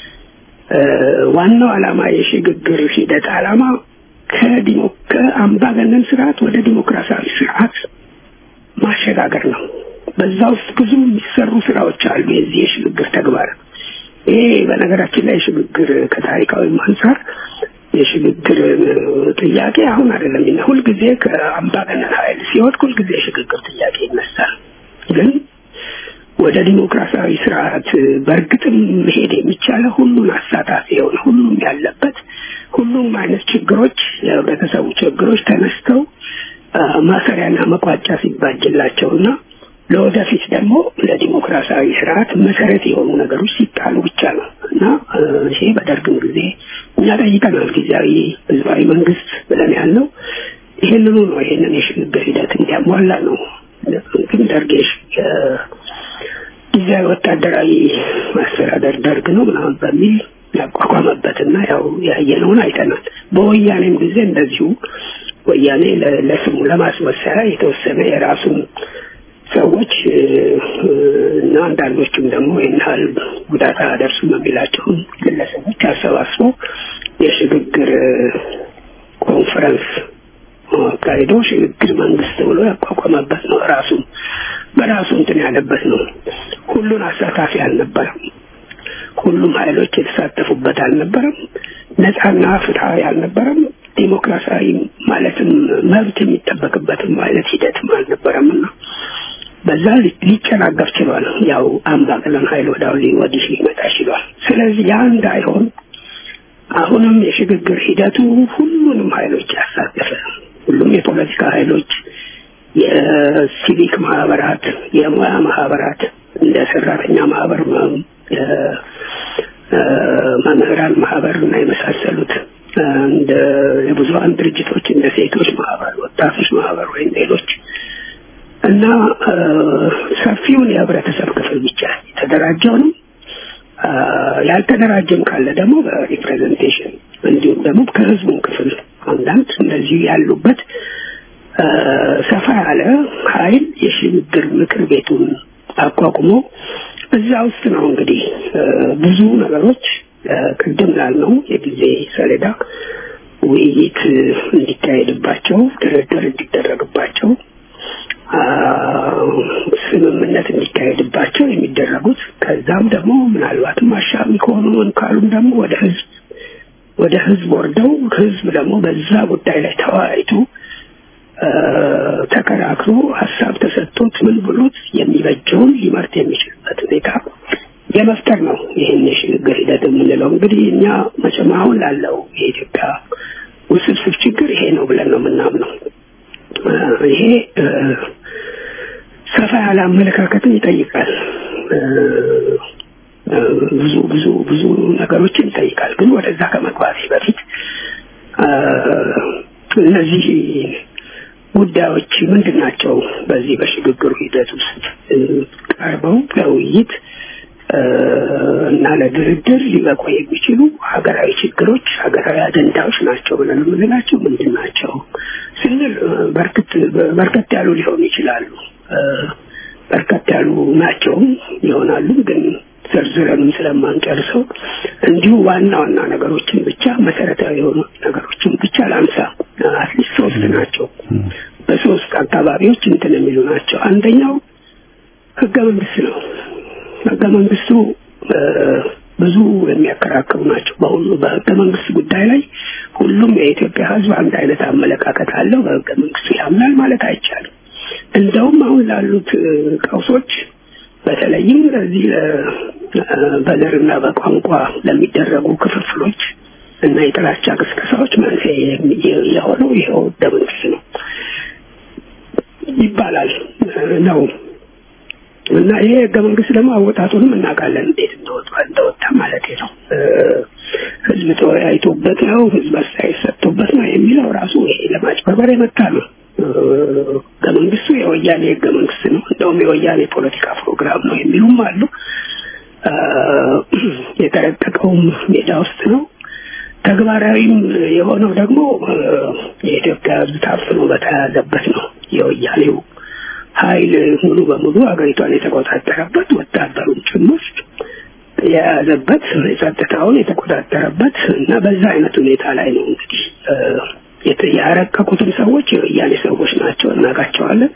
ዋናው ዓላማ የሽግግር ሂደት ዓላማ ከዲሞ ከአምባገነን ስርዓት ወደ ዲሞክራሲያዊ ስርዓት ማሸጋገር ነው። በዛ ውስጥ ብዙ የሚሰሩ ስራዎች አሉ። የዚህ የሽግግር ተግባር ይሄ በነገራችን ላይ የሽግግር ከታሪካዊ አንጻር የሽግግር ጥያቄ አሁን አይደለም እና ሁልጊዜ ከአምባገነን ኃይል ሲወድቅ ሁልጊዜ የሽግግር ጥያቄ ይነሳል። ግን ወደ ዲሞክራሲያዊ ስርዓት በእርግጥም መሄድ የሚቻለው ሁሉን አሳታፊ የሆነ ሁሉም ያለበት ሁሉም አይነት ችግሮች የህብረተሰቡ ችግሮች ተነስተው ማሰሪያና መቋጫ ሲባጅላቸውና ለወደፊት ደግሞ ለዲሞክራሲያዊ ስርዓት መሰረት የሆኑ ነገሮች ሲጣሉ ብቻ ነው እና ይሄ በደርግም ጊዜ እኛ ጠይቀናል። ጊዜያዊ ህዝባዊ መንግስት ብለን ያለው ይህንኑ ነው። ይህንን የሽግግር ሂደት እንዲያሟላ ነው። ግን ደርግ ጊዜያዊ ወታደራዊ ማስተዳደር ደርግ ነው ምናምን በሚል ያቋቋመበትና ያው ያየነውን አይተናል። በወያኔም ጊዜ እንደዚሁ ወያኔ ለስሙ ለማስመሰያ የተወሰነ የራሱን ሰዎች እና አንዳንዶቹም ደግሞ ይህን ያህል ጉዳት አያደርሱም የሚላቸውን ግለሰቦች አሰባስቦ የሽግግር ኮንፈረንስ አካሂዶ ሽግግር መንግስት ብሎ ያቋቋመበት ነው። ራሱ በራሱ እንትን ያለበት ነው። ሁሉን አሳታፊ አልነበረም። ሁሉም ኃይሎች የተሳተፉበት አልነበረም። ነፃና ፍትሐዊ አልነበረም። ዲሞክራሲያዊ ማለትም መብት የሚጠበቅበትም አይነት ሂደትም አልነበረም እና በዛ ሊጨናገፍ ችሏል። ያው አምባገነን ኃይል ወዳው ወዲህ ሊመጣ ችሏል። ስለዚህ ያ እንዳይሆን አሁንም የሽግግር ሂደቱ ሁሉንም ኃይሎች ያሳተፈ ሁሉም የፖለቲካ ኃይሎች፣ የሲቪክ ማህበራት፣ የሙያ ማህበራት እንደ ሰራተኛ ማህበር፣ መምህራን ማህበር እና የመሳሰሉት እንደ የብዙሀን ድርጅቶች እንደ ሴቶች ማህበር፣ ወጣቶች ማህበር ወይም ሌሎች እና ሰፊውን የህብረተሰብ ክፍል ብቻ የተደራጀውንም ያልተደራጀም ካለ ደግሞ በሪፕሬዘንቴሽን እንዲሁም ደግሞ ከህዝቡም ክፍል አንዳንድ እነዚህ ያሉበት ሰፋ ያለ ኃይል የሽግግር ምክር ቤቱን አቋቁሞ እዛ ውስጥ ነው እንግዲህ ብዙ ነገሮች ቅድም ላልነው የጊዜ ሰሌዳ ውይይት እንዲካሄድባቸው፣ ድርድር እንዲደረግባቸው፣ ስምምነት እንዲካሄድባቸው የሚደረጉት ከዛም ደግሞ ምናልባትም አሻሚ ከሆኑ ካሉም ደግሞ ወደ ህዝብ ወደ ህዝብ ወርደው ህዝብ ደግሞ በዛ ጉዳይ ላይ ተወያይቶ ተከራክሮ ሀሳብ ተሰጥቶት ምን ብሎት የሚበጀውን ሊመርጥ የሚችልበት ሁኔታ የመፍጠር ነው። ይህን የሽግግር ሂደት የምንለው እንግዲህ እኛ መቼም አሁን ላለው የኢትዮጵያ ውስብስብ ችግር ይሄ ነው ብለን ነው የምናምነው። ይሄ ሰፋ ያለ አመለካከትን ይጠይቃል። ብዙ ብዙ ብዙ ነገሮችን ይጠይቃል። ግን ወደዛ ከመግባቴ በፊት እነዚህ ጉዳዮች ምንድን ናቸው? በዚህ በሽግግሩ ሂደት ውስጥ ቀርበው ለውይይት እና ለድርድር ሊበቁ የሚችሉ ሀገራዊ ችግሮች፣ ሀገራዊ አጀንዳዎች ናቸው ብለን የምንላቸው ምንድን ናቸው ስንል በርከት ያሉ ሊሆኑ ይችላሉ። በርከት ያሉ ናቸውም ይሆናሉ ግን ዘርዝረንም ስለማንጨርሰው እንዲሁ ዋና ዋና ነገሮችን ብቻ መሰረታዊ የሆኑ ነገሮችን ብቻ ላንሳ። አትሊስት ሶስት ናቸው። በሶስት አካባቢዎች እንትን የሚሉ ናቸው። አንደኛው ህገ መንግስት ነው። ህገ መንግስቱ ብዙ የሚያከራክሩ ናቸው። በሁሉ በህገ መንግስት ጉዳይ ላይ ሁሉም የኢትዮጵያ ህዝብ አንድ አይነት አመለካከት አለው። በህገ መንግስቱ ያምናል ማለት አይቻልም። እንደውም አሁን ላሉት ቀውሶች በተለይም ለዚህ በዘርና በቋንቋ ለሚደረጉ ክፍፍሎች እና የጥላቻ ቅስቀሳዎች መንስኤ የሆነው ይኸው ህገ መንግስት ነው ይባላል ነው እና ይሄ ህገ መንግስት ደግሞ አወጣጡንም እናውቃለን እንዴት እንደወጣ እንደወጣ ማለት ነው። ህዝብ ተወያይቶበት ነው፣ ህዝብ አስተያየት ሰጥቶበት ነው የሚለው ራሱ ይሄ ለማጭበርበር የመጣ ነው። ህገ መንግስቱ የወያኔ ህገ መንግስት ነው፣ እንደውም የወያኔ ፖለቲካ ፕሮግራም ነው የሚሉም አሉ። የተረቀቀውም ሜዳ ውስጥ ነው። ተግባራዊም የሆነው ደግሞ የኢትዮጵያ ህዝብ ታፍኖ በተያያዘበት ነው። የወያኔው ኃይል ሙሉ በሙሉ ሀገሪቷን የተቆጣጠረበት ወታደሩን ጭምር የያዘበት የጸጥታውን የተቆጣጠረበት እና በዛ አይነት ሁኔታ ላይ ነው እንግዲህ ያረቀቁትን ሰዎች የወያኔ ሰዎች ናቸው፣ እናውቃቸዋለን።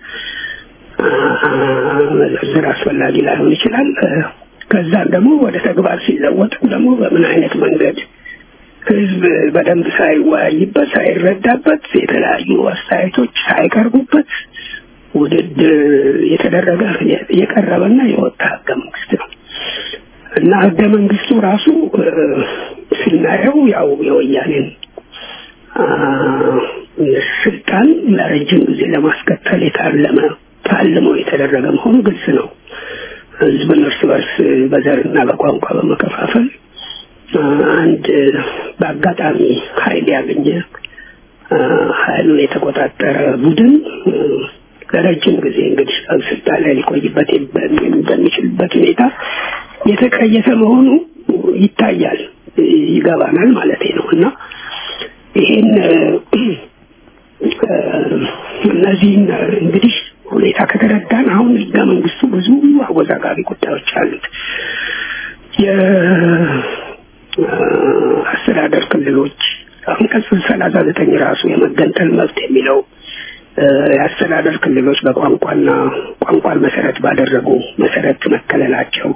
መዘርዘር አስፈላጊ ላይሆን ይችላል። ከዛም ደግሞ ወደ ተግባር ሲለወጥም ደግሞ በምን አይነት መንገድ ህዝብ በደንብ ሳይወያይበት ሳይረዳበት የተለያዩ አስተያየቶች ሳይቀርቡበት ውድድር የተደረገ የቀረበና የወጣ ህገ መንግስት ነው እና ህገ መንግስቱ ራሱ ስናየው ያው የወያኔን ስልጣን ለረጅም ጊዜ ለማስቀጠል የታለመ ታልሞ የተደረገ መሆኑ ግልጽ ነው። ህዝብን እርስ በርስ በዘርና በቋንቋ በመከፋፈል አንድ በአጋጣሚ ኃይል ያገኘ ኃይሉን የተቆጣጠረ ቡድን ለረጅም ጊዜ እንግዲህ ስልጣን ላይ ሊቆይበት በሚችልበት ሁኔታ የተቀየሰ መሆኑ ይታያል፣ ይገባናል ማለት ነው እና ይሄን እነዚህን እንግዲህ ሁኔታ ከተረዳን አሁን ህገ መንግስቱ ብዙ አወዛጋቢ ጉዳዮች አሉት። የአስተዳደር ክልሎች አንቀጽ ሰላሳ ዘጠኝ ራሱ የመገንጠል መብት የሚለው የአስተዳደር ክልሎች በቋንቋና ቋንቋን መሰረት ባደረጉ መሰረት መከለላቸው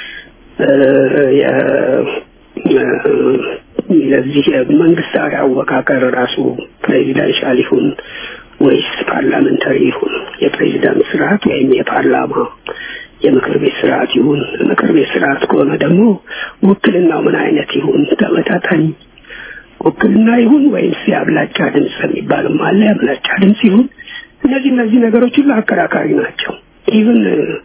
ለዚህ መንግስታዊ አወቃቀር ራሱ ፕሬዚዳንሻል ይሁን ወይስ ፓርላመንታሪ ይሁን የፕሬዚዳንት ስርዓት ወይም የፓርላማ የምክር ቤት ስርዓት ይሁን ምክር ቤት ስርዓት ከሆነ ደግሞ ውክልናው ምን አይነት ይሁን ተመጣጣኝ ውክልና ይሁን ወይስ የአብላጫ ድምፅ የሚባልም አለ የአብላጫ ድምፅ ይሁን እነዚህ እነዚህ ነገሮች ሁሉ አከራካሪ ናቸው ኢቭን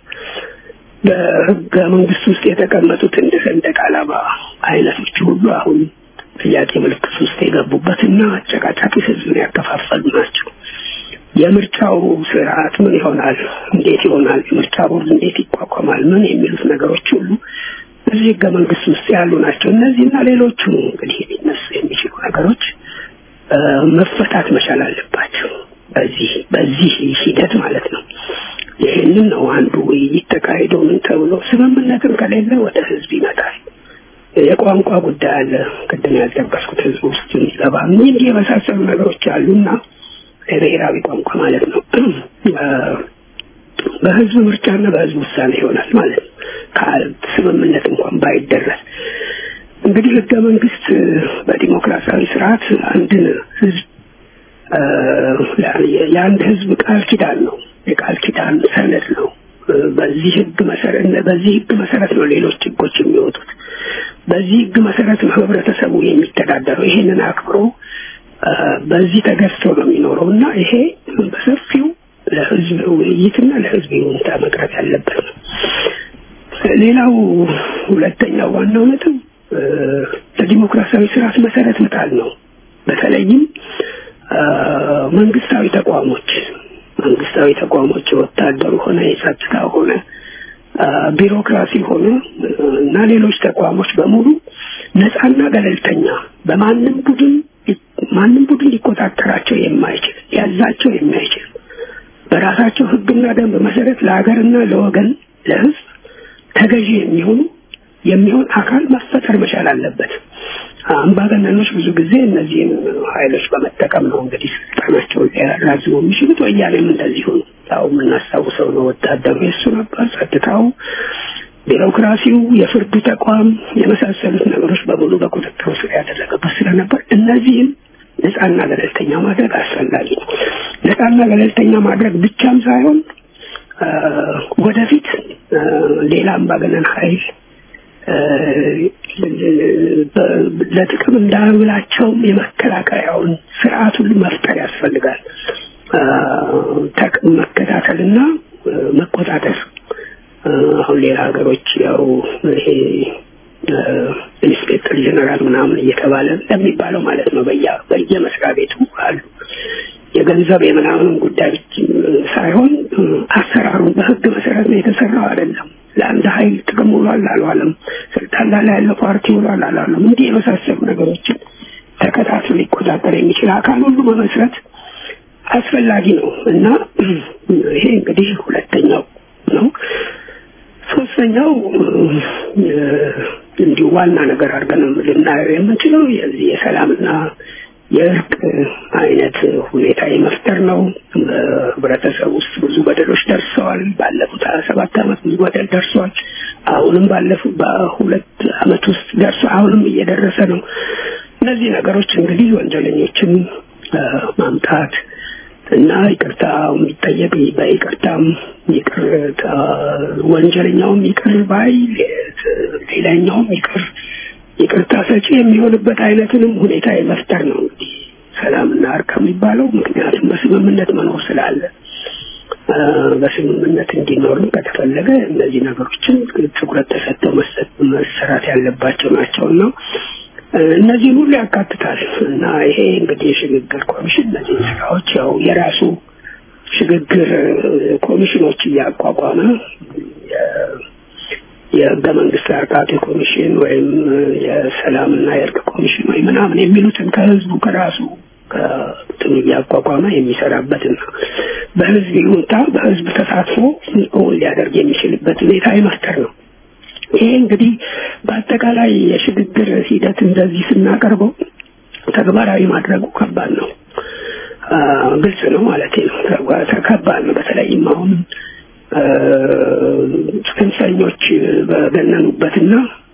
በህገ መንግስት ውስጥ የተቀመጡት እንደ ሰንደቅ ዓላማ አይነቶች ሁሉ አሁን ጥያቄ ምልክት ውስጥ የገቡበትና አጨቃጫቂ ህዝብን ያከፋፈሉ ናቸው የምርጫው ስርዓት ምን ይሆናል እንዴት ይሆናል የምርጫ ቦርድ እንዴት ይቋቋማል ምን የሚሉት ነገሮች ሁሉ እዚህ ህገ መንግስት ውስጥ ያሉ ናቸው እነዚህና ሌሎቹ እንግዲህ ሊነሱ የሚችሉ ነገሮች መፈታት መቻል አለባቸው በዚህ በዚህ ሂደት ማለት ነው ይህንን ነው አንዱ ውይይት ተካሂዶ ምን ተብሎ ስምምነትም ከሌለ ወደ ህዝብ ይመጣል የቋንቋ ጉዳይ አለ ቅድም ያልጠቀስኩት ህዝብ ውስጥ የሚገባ እንዲህ የመሳሰሉ ነገሮች አሉና የብሔራዊ ቋንቋ ማለት ነው በህዝብ ምርጫና በህዝብ ውሳኔ ይሆናል ማለት ነው ስምምነት እንኳን ባይደረስ እንግዲህ ህገ መንግስት በዲሞክራሲያዊ ስርዓት አንድን ህዝብ የአንድ ህዝብ ቃል ኪዳን ነው የቃል ኪዳን ሰነድ ነው በዚህ ህግ መሰረት በዚህ ህግ መሰረት ነው ሌሎች ህጎች የሚወጡት በዚህ ህግ መሰረት ነው ህብረተሰቡ የሚተዳደረው ይሄንን አክብሮ በዚህ ተገዝቶ ነው የሚኖረው እና ይሄ በሰፊው ለህዝብ ውይይትና ለህዝብ ይሁንታ መቅረት ያለበት ነው ሌላው ሁለተኛው ዋናው ነጥብ ለዲሞክራሲያዊ ስርዓት መሰረት መጣል ነው በተለይም መንግስታዊ ተቋሞች መንግስታዊ ተቋሞች የወታደሩ ሆነ የጸጥታ ሆነ ቢሮክራሲ ሆነ እና ሌሎች ተቋሞች በሙሉ ነፃና ገለልተኛ በማንም ቡድን ማንም ቡድን ሊቆጣጠራቸው የማይችል ያዛቸው የማይችል በራሳቸው ህግና ደንብ መሰረት ለሀገርና ለወገን ለህዝብ ተገዢ የሚሆኑ የሚሆን አካል መፈጠር መቻል አለበት አምባገነኖች ብዙ ጊዜ እነዚህን ኃይሎች በመጠቀም ነው እንግዲህ ስልጣናቸውን ሊያራዝሙ የሚችሉት ወያኔም እንደዚሁ ነው ያው የምናስታውሰው ነው ወታደሩ የሱ ነበር ጸጥታው ቢሮክራሲው የፍርዱ ተቋም የመሳሰሉት ነገሮች በሙሉ በቁጥጥሩ ስር ያደረገበት ስለነበር እነዚህም ነፃና ገለልተኛ ማድረግ አስፈላጊ ነው ነፃና ገለልተኛ ማድረግ ብቻም ሳይሆን ወደፊት ሌላ አምባገነን ኃይል ለጥቅም እንዳያውላቸውም የመከላከያውን ስርዓት ሁሉ መፍጠር ያስፈልጋል መከታተልና መቆጣጠር አሁን ሌላ ሀገሮች ያው ይሄ ኢንስፔክተር ጀነራል ምናምን እየተባለ እንደሚባለው ማለት ነው በየ በየመስሪያ ቤቱ አሉ የገንዘብ የምናምን ጉዳይ ሳይሆን አሰራሩን በህግ መሰረት ነው የተሰራው አይደለም ለአንድ ኃይል ጥቅም ውሏል አልዋለም ስልጣን ላይ ያለው ፓርቲ ውሏል አልዋለም እንዲህ የመሳሰሉ ነገሮችን ተከታትሎ ሊቆጣጠር የሚችል አካል ሁሉ መመስረት አስፈላጊ ነው እና ይሄ እንግዲህ ሁለተኛው ነው ሶስተኛው እንዲሁ ዋና ነገር አድርገን ልናየው የምንችለው የዚህ የሰላምና የእርቅ አይነት ሁኔታ የመፍጠር ነው በህብረተሰብ ውስጥ ብዙ በደሎች ደርሰዋል ባለፉት ሀያ ሰባት አመት ብዙ በደል ደርሰዋል አሁንም ባለፉት በሁለት አመት ውስጥ ደርሶ አሁንም እየደረሰ ነው እነዚህ ነገሮች እንግዲህ ወንጀለኞችን ማምጣት እና ይቅርታ የሚጠየቅ በይቅርታም ይቅር ወንጀለኛውም ይቅር ባይ ሌላኛውም ይቅር ይቅርታ ሰጪ የሚሆንበት አይነትንም ሁኔታ የመፍጠር ነው እንግዲህ ሰላምና እርቅ የሚባለው ምክንያቱም በስምምነት መኖር ስላለ በስምምነት እንዲኖሩ ከተፈለገ እነዚህ ነገሮችን ትኩረት ተሰጥተው መሰራት ያለባቸው ናቸው እና እነዚህን ሁሉ ያካትታል እና ይሄ እንግዲህ የሽግግር ኮሚሽን እነዚህ ስራዎች ያው የራሱ ሽግግር ኮሚሽኖች እያቋቋመ የህገ መንግስት አርቃቂ ኮሚሽን ወይም የሰላምና የእርቅ ኮሚሽን ወይ ምናምን የሚሉትን ከህዝቡ ከራሱ ከጥኑ እያቋቋመ የሚሰራበትና በህዝብ ይሁንታ በህዝብ ተሳትፎ እውን ሊያደርግ የሚችልበት ሁኔታ የመፍጠር ነው ይሄ እንግዲህ በአጠቃላይ የሽግግር ሂደት እንደዚህ ስናቀርበው ተግባራዊ ማድረጉ ከባድ ነው ግልጽ ነው ማለት ነው። ከባድ ነው። በተለይም አሁን ጽንፈኞች በገነኑበትና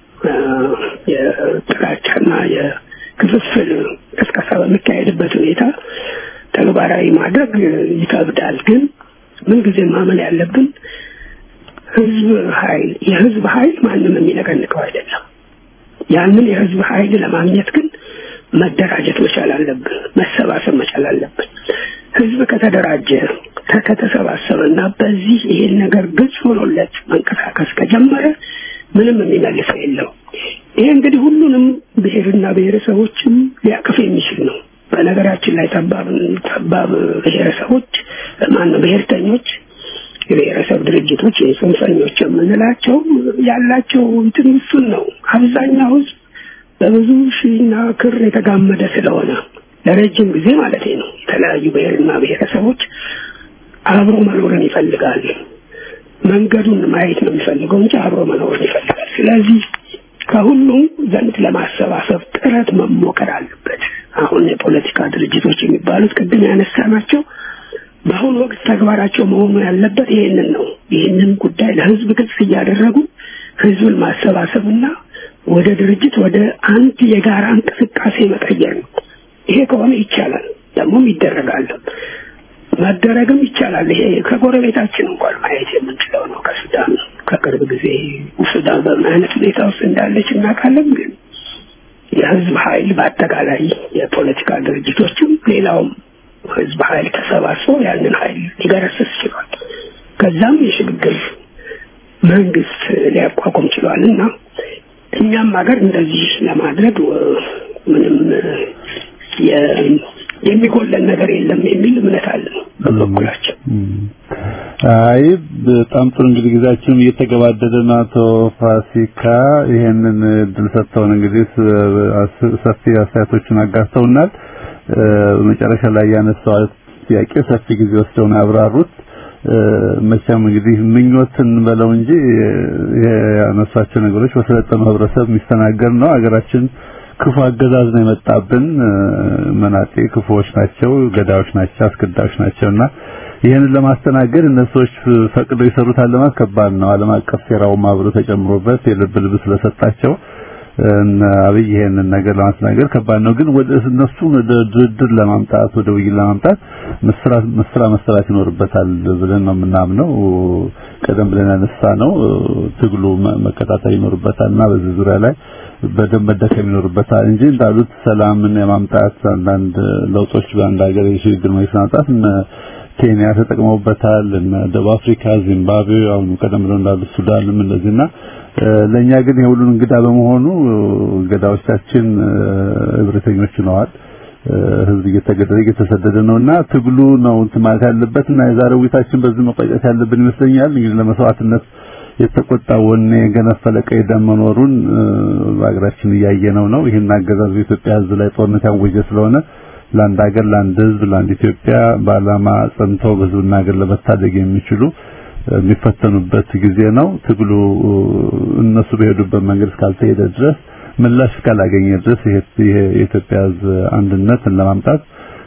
የጥላቻና የክፍፍል ቅስቀሳ በሚካሄድበት ሁኔታ ተግባራዊ ማድረግ ይከብዳል። ግን ምንጊዜ ማመን ያለብን ህዝብ ኃይል የህዝብ ኃይል ማንም የሚነቀንቀው አይደለም። ያንን የህዝብ ኃይል ለማግኘት ግን መደራጀት መቻል አለብን፣ መሰባሰብ መቻል አለብን። ህዝብ ከተደራጀ ከተሰባሰበና በዚህ ይሄን ነገር ግልጽ ሆኖለት መንቀሳቀስ ከጀመረ ምንም የሚመልሰው የለው። ይሄ እንግዲህ ሁሉንም ብሔርና ብሔረሰቦችም ሊያቅፍ የሚችል ነው። በነገራችን ላይ ጠባብ ጠባብ ብሔረሰቦች ማነው ብሔርተኞች የብሔረሰብ ድርጅቶች የጽንፈኞች የምንላቸው ያላቸው እንትን እሱን ነው። አብዛኛው ህዝብ በብዙ ሺና ክር የተጋመደ ስለሆነ ለረጅም ጊዜ ማለት ነው የተለያዩ ብሔርና ብሔረሰቦች አብሮ መኖርን ይፈልጋል። መንገዱን ማየት ነው የሚፈልገው እንጂ አብሮ መኖርን ይፈልጋል። ስለዚህ ከሁሉም ዘንድ ለማሰባሰብ ጥረት መሞከር አለበት። አሁን የፖለቲካ ድርጅቶች የሚባሉት ቅድም ያነሳ ናቸው። በአሁኑ ወቅት ተግባራቸው መሆኑ ያለበት ይህንን ነው። ይህንን ጉዳይ ለህዝብ ግልጽ እያደረጉ ህዝብን ማሰባሰብና ወደ ድርጅት ወደ አንድ የጋራ እንቅስቃሴ መቀየር ነው። ይሄ ከሆነ ይቻላል፣ ደግሞም ይደረጋል፣ መደረግም ይቻላል። ይሄ ከጎረቤታችን እንኳን ማየት የምንችለው ነው። ከሱዳን ከቅርብ ጊዜ ሱዳን በምን አይነት ሁኔታ ውስጥ እንዳለች እናውቃለን። ግን የህዝብ ኃይል በአጠቃላይ የፖለቲካ ድርጅቶችም ሌላውም ህዝብ ኃይል ተሰባስቦ ያንን ኃይል ሊገረስስ ችሏል። ከዛም የሽግግር መንግስት ሊያቋቁም ችሏል እና እኛም ሀገር እንደዚህ ለማድረግ ምንም የሚጎለን ነገር የለም የሚል እምነት አለ በበኩላችን። አይ በጣም ጥሩ እንግዲህ ጊዜያችንም እየተገባደደ ነው። አቶ ፋሲካ ይሄንን እድል ሰጥተውን እንግዲህ ሰፊ አስተያየቶችን አጋርተውናል። መጨረሻ ላይ ያነሳው ጥያቄ ሰፊ ጊዜ ወስደው ነው ያብራሩት። መቼም እንግዲህ ምኞትን በለው እንጂ ያነሷቸው ነገሮች በሰለጠኑ ህብረተሰብ የሚስተናገድ ነው። ሀገራችን ክፉ አገዛዝ ነው የመጣብን። መናጤ ክፉዎች ናቸው፣ ገዳዮች ናቸው፣ አስገዳዮች ናቸውና ይህንን ለማስተናገድ እነሱዎች ፈቅደው ይሰሩታል ለማለት ከባድ ነው። ዓለም አቀፍ ሴራውም አብሮ ተጨምሮበት የልብ ልብ ስለሰጣቸው አብይ ይሄንን ነገር ለማስተናገድ ከባድ ነው። ግን ወደ እነሱ ወደ ድርድር ለማምጣት ወደ ውይይት ለማምጣት መስራት መስራ መሰራት ይኖርበታል ብለን ነው የምናምነው። ቀደም ብለን ያነሳ ነው ትግሉ መከታተል ይኖርበታልና በዚህ ዙሪያ ላይ በደንብ መደከም ይኖርበታል እንጂ እንዳሉት ሰላምን የማምጣት አንዳንድ ለውጦች በአንድ ሀገር የሽግግር መንግስት ማምጣት እነ ኬንያ ተጠቅመውበታል፣ እነ ደቡብ አፍሪካ፣ ዚምባብዌ፣ አሁን ቀደም ብለው እንዳሉት ሱዳንም እንደዚህና ለኛ ግን የሁሉን እንግዳ በመሆኑ ገዳዎቻችን እብሪተኞች ሆነዋል። ህዝብ እየተገደለ እየተሰደደ ነውና ትግሉ ነው እንትን ማለት ያለበትና የዛሬው ውይይታችን በዚህ መቋጨት ያለብን ይመስለኛል። እንግዲህ ለመስዋዕትነት የተቆጣ ወኔ የገነፈለ ቀይ ደም መኖሩን በሀገራችን እያየነው ነው። ይህን አገዛዝ በኢትዮጵያ ህዝብ ላይ ጦርነት ያወጀ ስለሆነ ለአንድ ሀገር፣ ለአንድ ህዝብ፣ ለአንድ ኢትዮጵያ በዓላማ ጸንተው በህዝብና ሀገር ለመታደግ የሚችሉ የሚፈተኑበት ጊዜ ነው። ትግሉ እነሱ በሄዱበት መንገድ እስካልተሄደ ድረስ ምላሽ እስካላገኘ ድረስ ይሄ የኢትዮጵያ ህዝብ አንድነትን ለማምጣት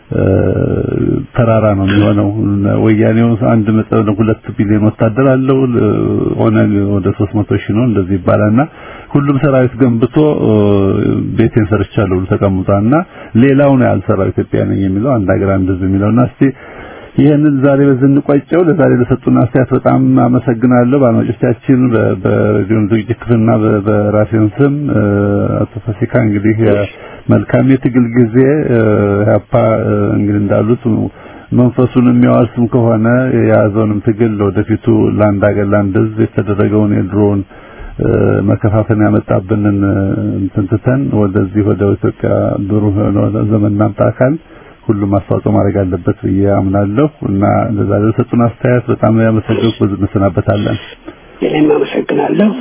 ተራራ ነው የሚሆነው። ወያኔው አንድ መጠን ሁለት ቢሊዮን ወታደር አለው። ኦነግ ወደ 300 ሺህ ነው እንደዚህ ይባላልና ሁሉም ሰራዊት ገንብቶ ቤቴን ሰርቻለሁ ብሎ ተቀምጧልና ሌላው ነው ያልሰራው ኢትዮጵያ ነኝ የሚለው አንድ ሀገር አንድ ህዝብ የሚለውና እስቲ ይህንን ዛሬ በዚህ እንቋጨው። ለዛሬ ለሰጡን አስተያየት በጣም አመሰግናለሁ። በአድማጮቻችን በሬዲዮን ዝግጅት ክፍልና በራሴን ስም አቶ ፋሲካ እንግዲህ መልካም የትግል ጊዜ ያፓ እንግዲህ እንዳሉት መንፈሱን የሚያዋስም ከሆነ የያዘውንም ትግል ወደፊቱ ለአንድ ሀገር ለአንድ ህዝብ የተደረገውን የድሮውን መከፋፈል ያመጣብንን እንትን ትተን ወደዚህ ወደ ኢትዮጵያ ብሩህ ዘመን እናምጣ አካል ሁሉም አስተዋጽኦ ማድረግ አለበት ብዬ አምናለሁ እና ለዛሬ ለሰጡን አስተያየት በጣም ያመሰግናለሁ። በዚህ እንሰናበታለን። እኔም አመሰግናለሁ።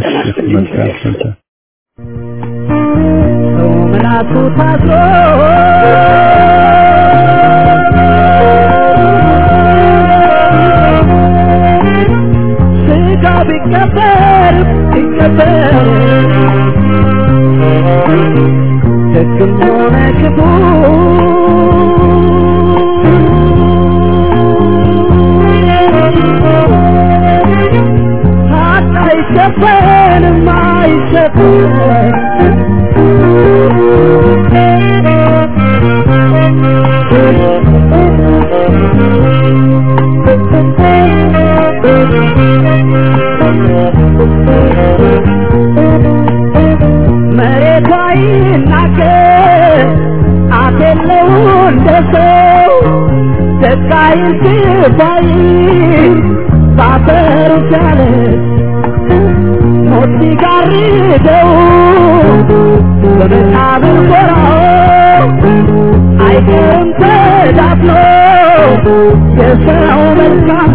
ሰው ምላሱ ታስሮ ስጋ ቢቀበር ቢቀበር ደግም ሆነ ክፉ አይሸፈንም መሬቷ ይናገር አፍ የለው እንደ ሰው ደቃይ ስባይ ባፈሩ ቻለ ሞት ሲጋርደው በመቃብር ጎራው አይቀርም ተዳፍኖ የሰው መልካም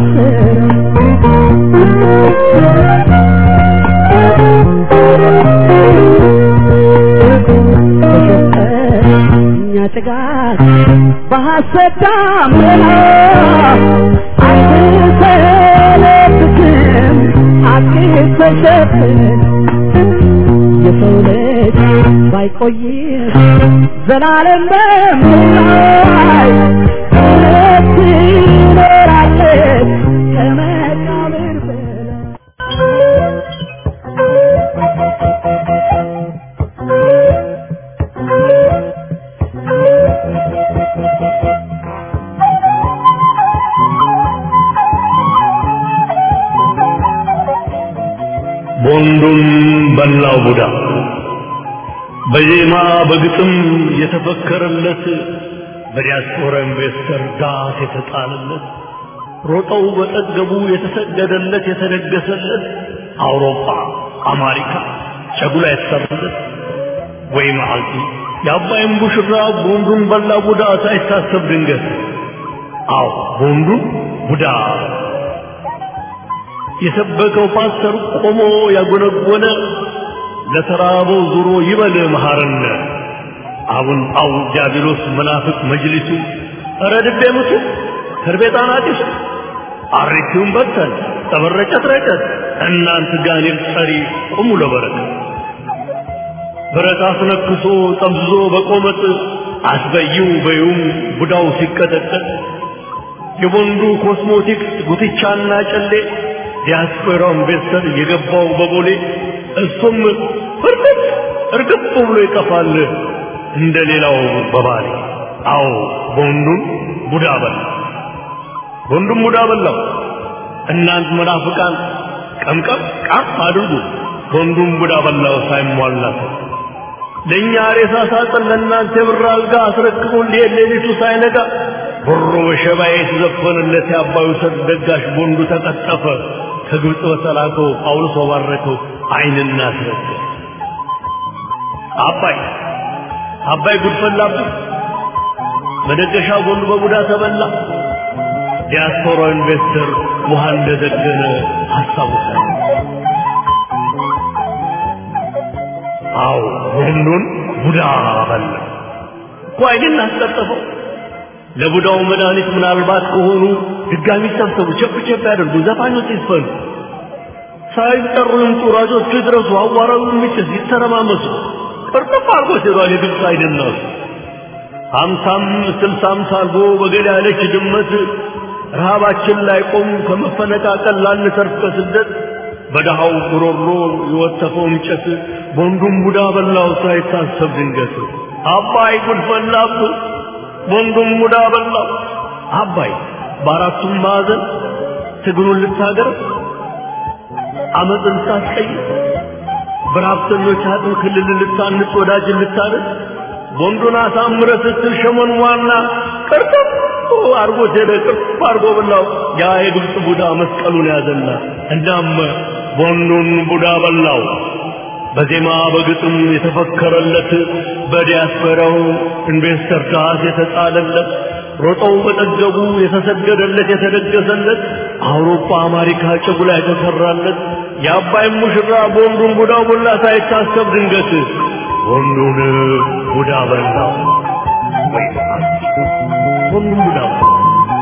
እኛ ጭጋግ በሐሰት ዳመና አንሰለብትም አዲስ ተሸፍን የሰው ልጅ ባይቆይም ዘላለም በምላይ እውነት ትኖራለች ከመቃብር በላይ ቦንዱን በላው ቡዳ በዜማ በግጥም የተፈከረለት በዲያስፖራ ኢንቨስተር ዳስ የተጣለለት ሮጠው በጠገቡ የተሰገደለት የተደገሰለት አውሮፓ አሜሪካ ጨጉላ የተሰራለት ወይ መዓልቲ የአባይን ቡሽራ ቦንዱን በላ ቡዳ ሳይታሰብ ድንገት አዎ ቦንዱን ቡዳ የሰበከው ፓስተር ቆሞ ያጎነጎነ ለተራበው ዙሮ ይበል መሐረነ አቡን ጳው ዲያብሎስ መናፍቅ መጅሊሱ ኧረ ድቤ ምቱ ከርቤጣን አዲሱ አሪቲውን በተን ጠበረጨት ረጨት እናንት ጋኔል ጠሪ ቁሙ ለበረከት ብረት አስነክሶ ጠምዝዞ በቆመጥ አስበይው በዩም ቡዳው ሲቀጠቀጥ የቦንዱ ኮስሞቲክስ ጉትቻና ጨሌ ዲያስፖራው ኢንቨስተር የገባው በቦሌ እሱም ፍርጥጥ እርግጥ ብሎ ይጠፋል እንደ ሌላው በባሌ አዎ ቦንዱን ቡዳ በላ ቦንዱን ቡዳ በላው እናንት መናፍቃን ቀምቀም ቃም አድርጉ ቦንዱን ቡዳ በላው ሳይሟላት ለእኛ ሬሳ ሳጥን ለእናንተ የብር አልጋ አስረክቦ ሊሄድ ሌሊቱ ሳይነጋ ብሮ በሸባዬ የተዘፈነለት የአባዩ ሰርግ ደጋሽ ቦንዱ ተቀጠፈ ከግብፅ በተላከው ጳውሎስ ባረከው አይንና አስረገ አባይ አባይ ጉድ ፈላብን መደገሻ ቦንዱ በቡዳ ተበላ ዲያስፖራ ኢንቨስተር ውሃ እንደዘገነ አስታውሳል አዎ ቦንዱን ቡዳ በላ እኮ አይንን አስቀጠፈው ለቡዳው መድኃኒት ምናልባት ከሆኑ ድጋሚ ሰብሰቡ፣ ቸፕ ቸፕ ያደርጉ፣ ዘፋኞች ይስፈኑ፣ ሳይጠሩ ይምጡ፣ ራጆቹ ይድረሱ፣ አዋራው የሚችስ ይተረማመሱ። ቅርጥፍ አድርጎ ሲሏል የግብፅ አይደናሱ ሀምሳም ስልሳም ሳልጎ በገል ያለች ድመት ረሃባችን ላይ ቆም ከመፈነቃቀል ላንተርፍ ከስደት በደሃው ጉሮሮ የወተፈው እንጨት ቦንዱን ቡዳ በላው ሳይታሰብ ድንገት አባይ ጉድ ፈላብህ ወንዱም ሙዳ በላው አባይ በአራቱም ማዕዘን ትግሉን ልታገር አመፅን ልታስቀይር በረሀብተኞች አጥም ክልል ልታንጽ ወዳጅን ልታደር ወንዱን አሳምረ ስትል ሸመን ዋና ቅርጥፍ አርጎ ሄደ ቅርፍ አርጎ በላው ያ የግብፅ ቡዳ መስቀሉን ያዘና እናም ወንዱን ቡዳ በላው በዜማ በግጥም የተፈከረለት በዲያስፖራው ኢንቨስተር ዳስ የተጣለለት ሮጠው በጠገቡ የተሰገደለት የተደገሰለት አውሮፓ አሜሪካ ጭጉላ የተሰራለት የአባይን ሙሽራ ቦንዱን ቡዳ ቦላ ሳይታሰብ ድንገት ቦንዱን ቡዳ በላው ወይ ቦንዱን ቡዳ በላው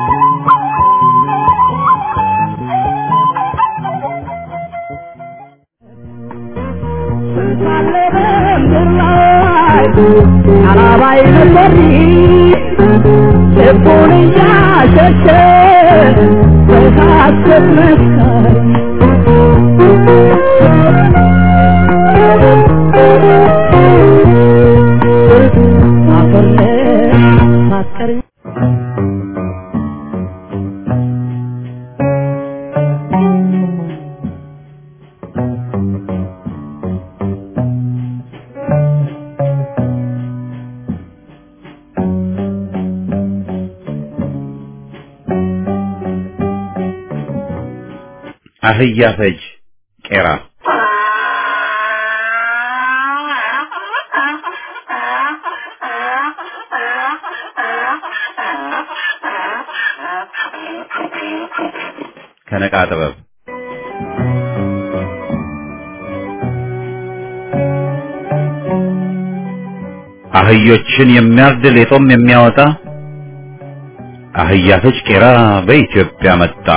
ሳለ በምድር ላይ አላባይ ነበር ልቡን እያሸሸ በሐሰት መስካሪ አፈር ማስቀር አህያ ፈጅ ቄራ ከነቃ ጥበብ አህዮችን የሚያርድ ሌጦም የሚያወጣ አህያ ፈጅ ቄራ በኢትዮጵያ መጣ።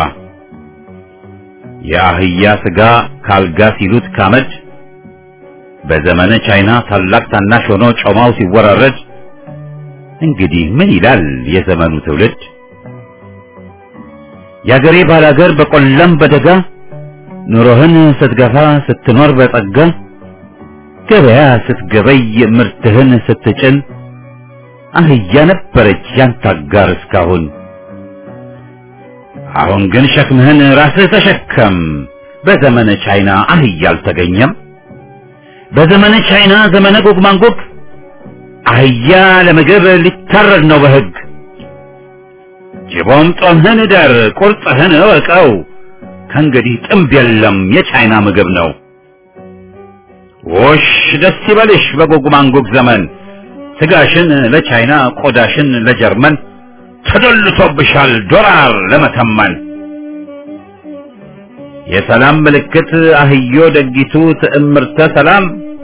የአህያ ስጋ ካልጋ ሲሉት ካመድ በዘመነ ቻይና ታላቅ ታናሽ ሆኖ ጮማው ሲወራረድ እንግዲህ ምን ይላል የዘመኑ ትውልድ? የአገሬ ባላገር በቆላም በደጋ ኑሮህን ስትገፋ ስትኖር በጸጋ ገበያ ስትገበይ ምርትህን ስትጭን አህያ ነበረች ያንተ አጋር እስካሁን። አሁን ግን ሸክምህን ራስህ ተሸከም። በዘመነ ቻይና አህያ አልተገኘም። በዘመነ ቻይና ዘመነ ጎግ ማንጎግ አህያ ለምግብ ሊታረድ ነው በሕግ። ጅቦም ጦምህን እደር ቁርጥህን እወቀው። ከእንግዲህ ጥምብ የለም የቻይና ምግብ ነው። ውሽ ደስ ይበልሽ በጎግ ማንጎግ ዘመን ስጋሽን ለቻይና ቆዳሽን ለጀርመን ተደልቶብሻል ዶላር ለመተመን። የሰላም ምልክት አህዮ ደጊቱ ትዕምርተ ሰላም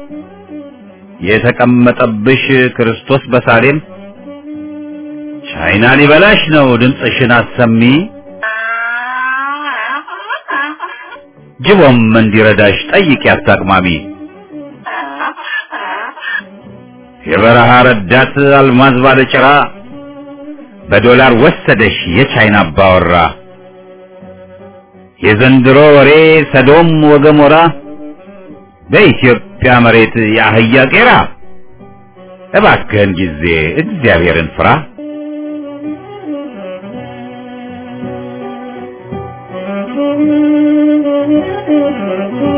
የተቀመጠብሽ ክርስቶስ በሳሌም ቻይና ሊበላሽ ነው ድምፅሽን አሰሚ። ጅቦም እንዲረዳሽ ጠይቂ አታቅማሚ። የበረሃ ረዳት አልማዝ ባለጭራ በዶላር ወሰደሽ የቻይና አባወራ። የዘንድሮ ወሬ ሰዶም ወገሞራ በኢትዮጵያ መሬት የአህያ ቄራ። እባክህን ጊዜ እግዚአብሔርን ፍራ። Thank you.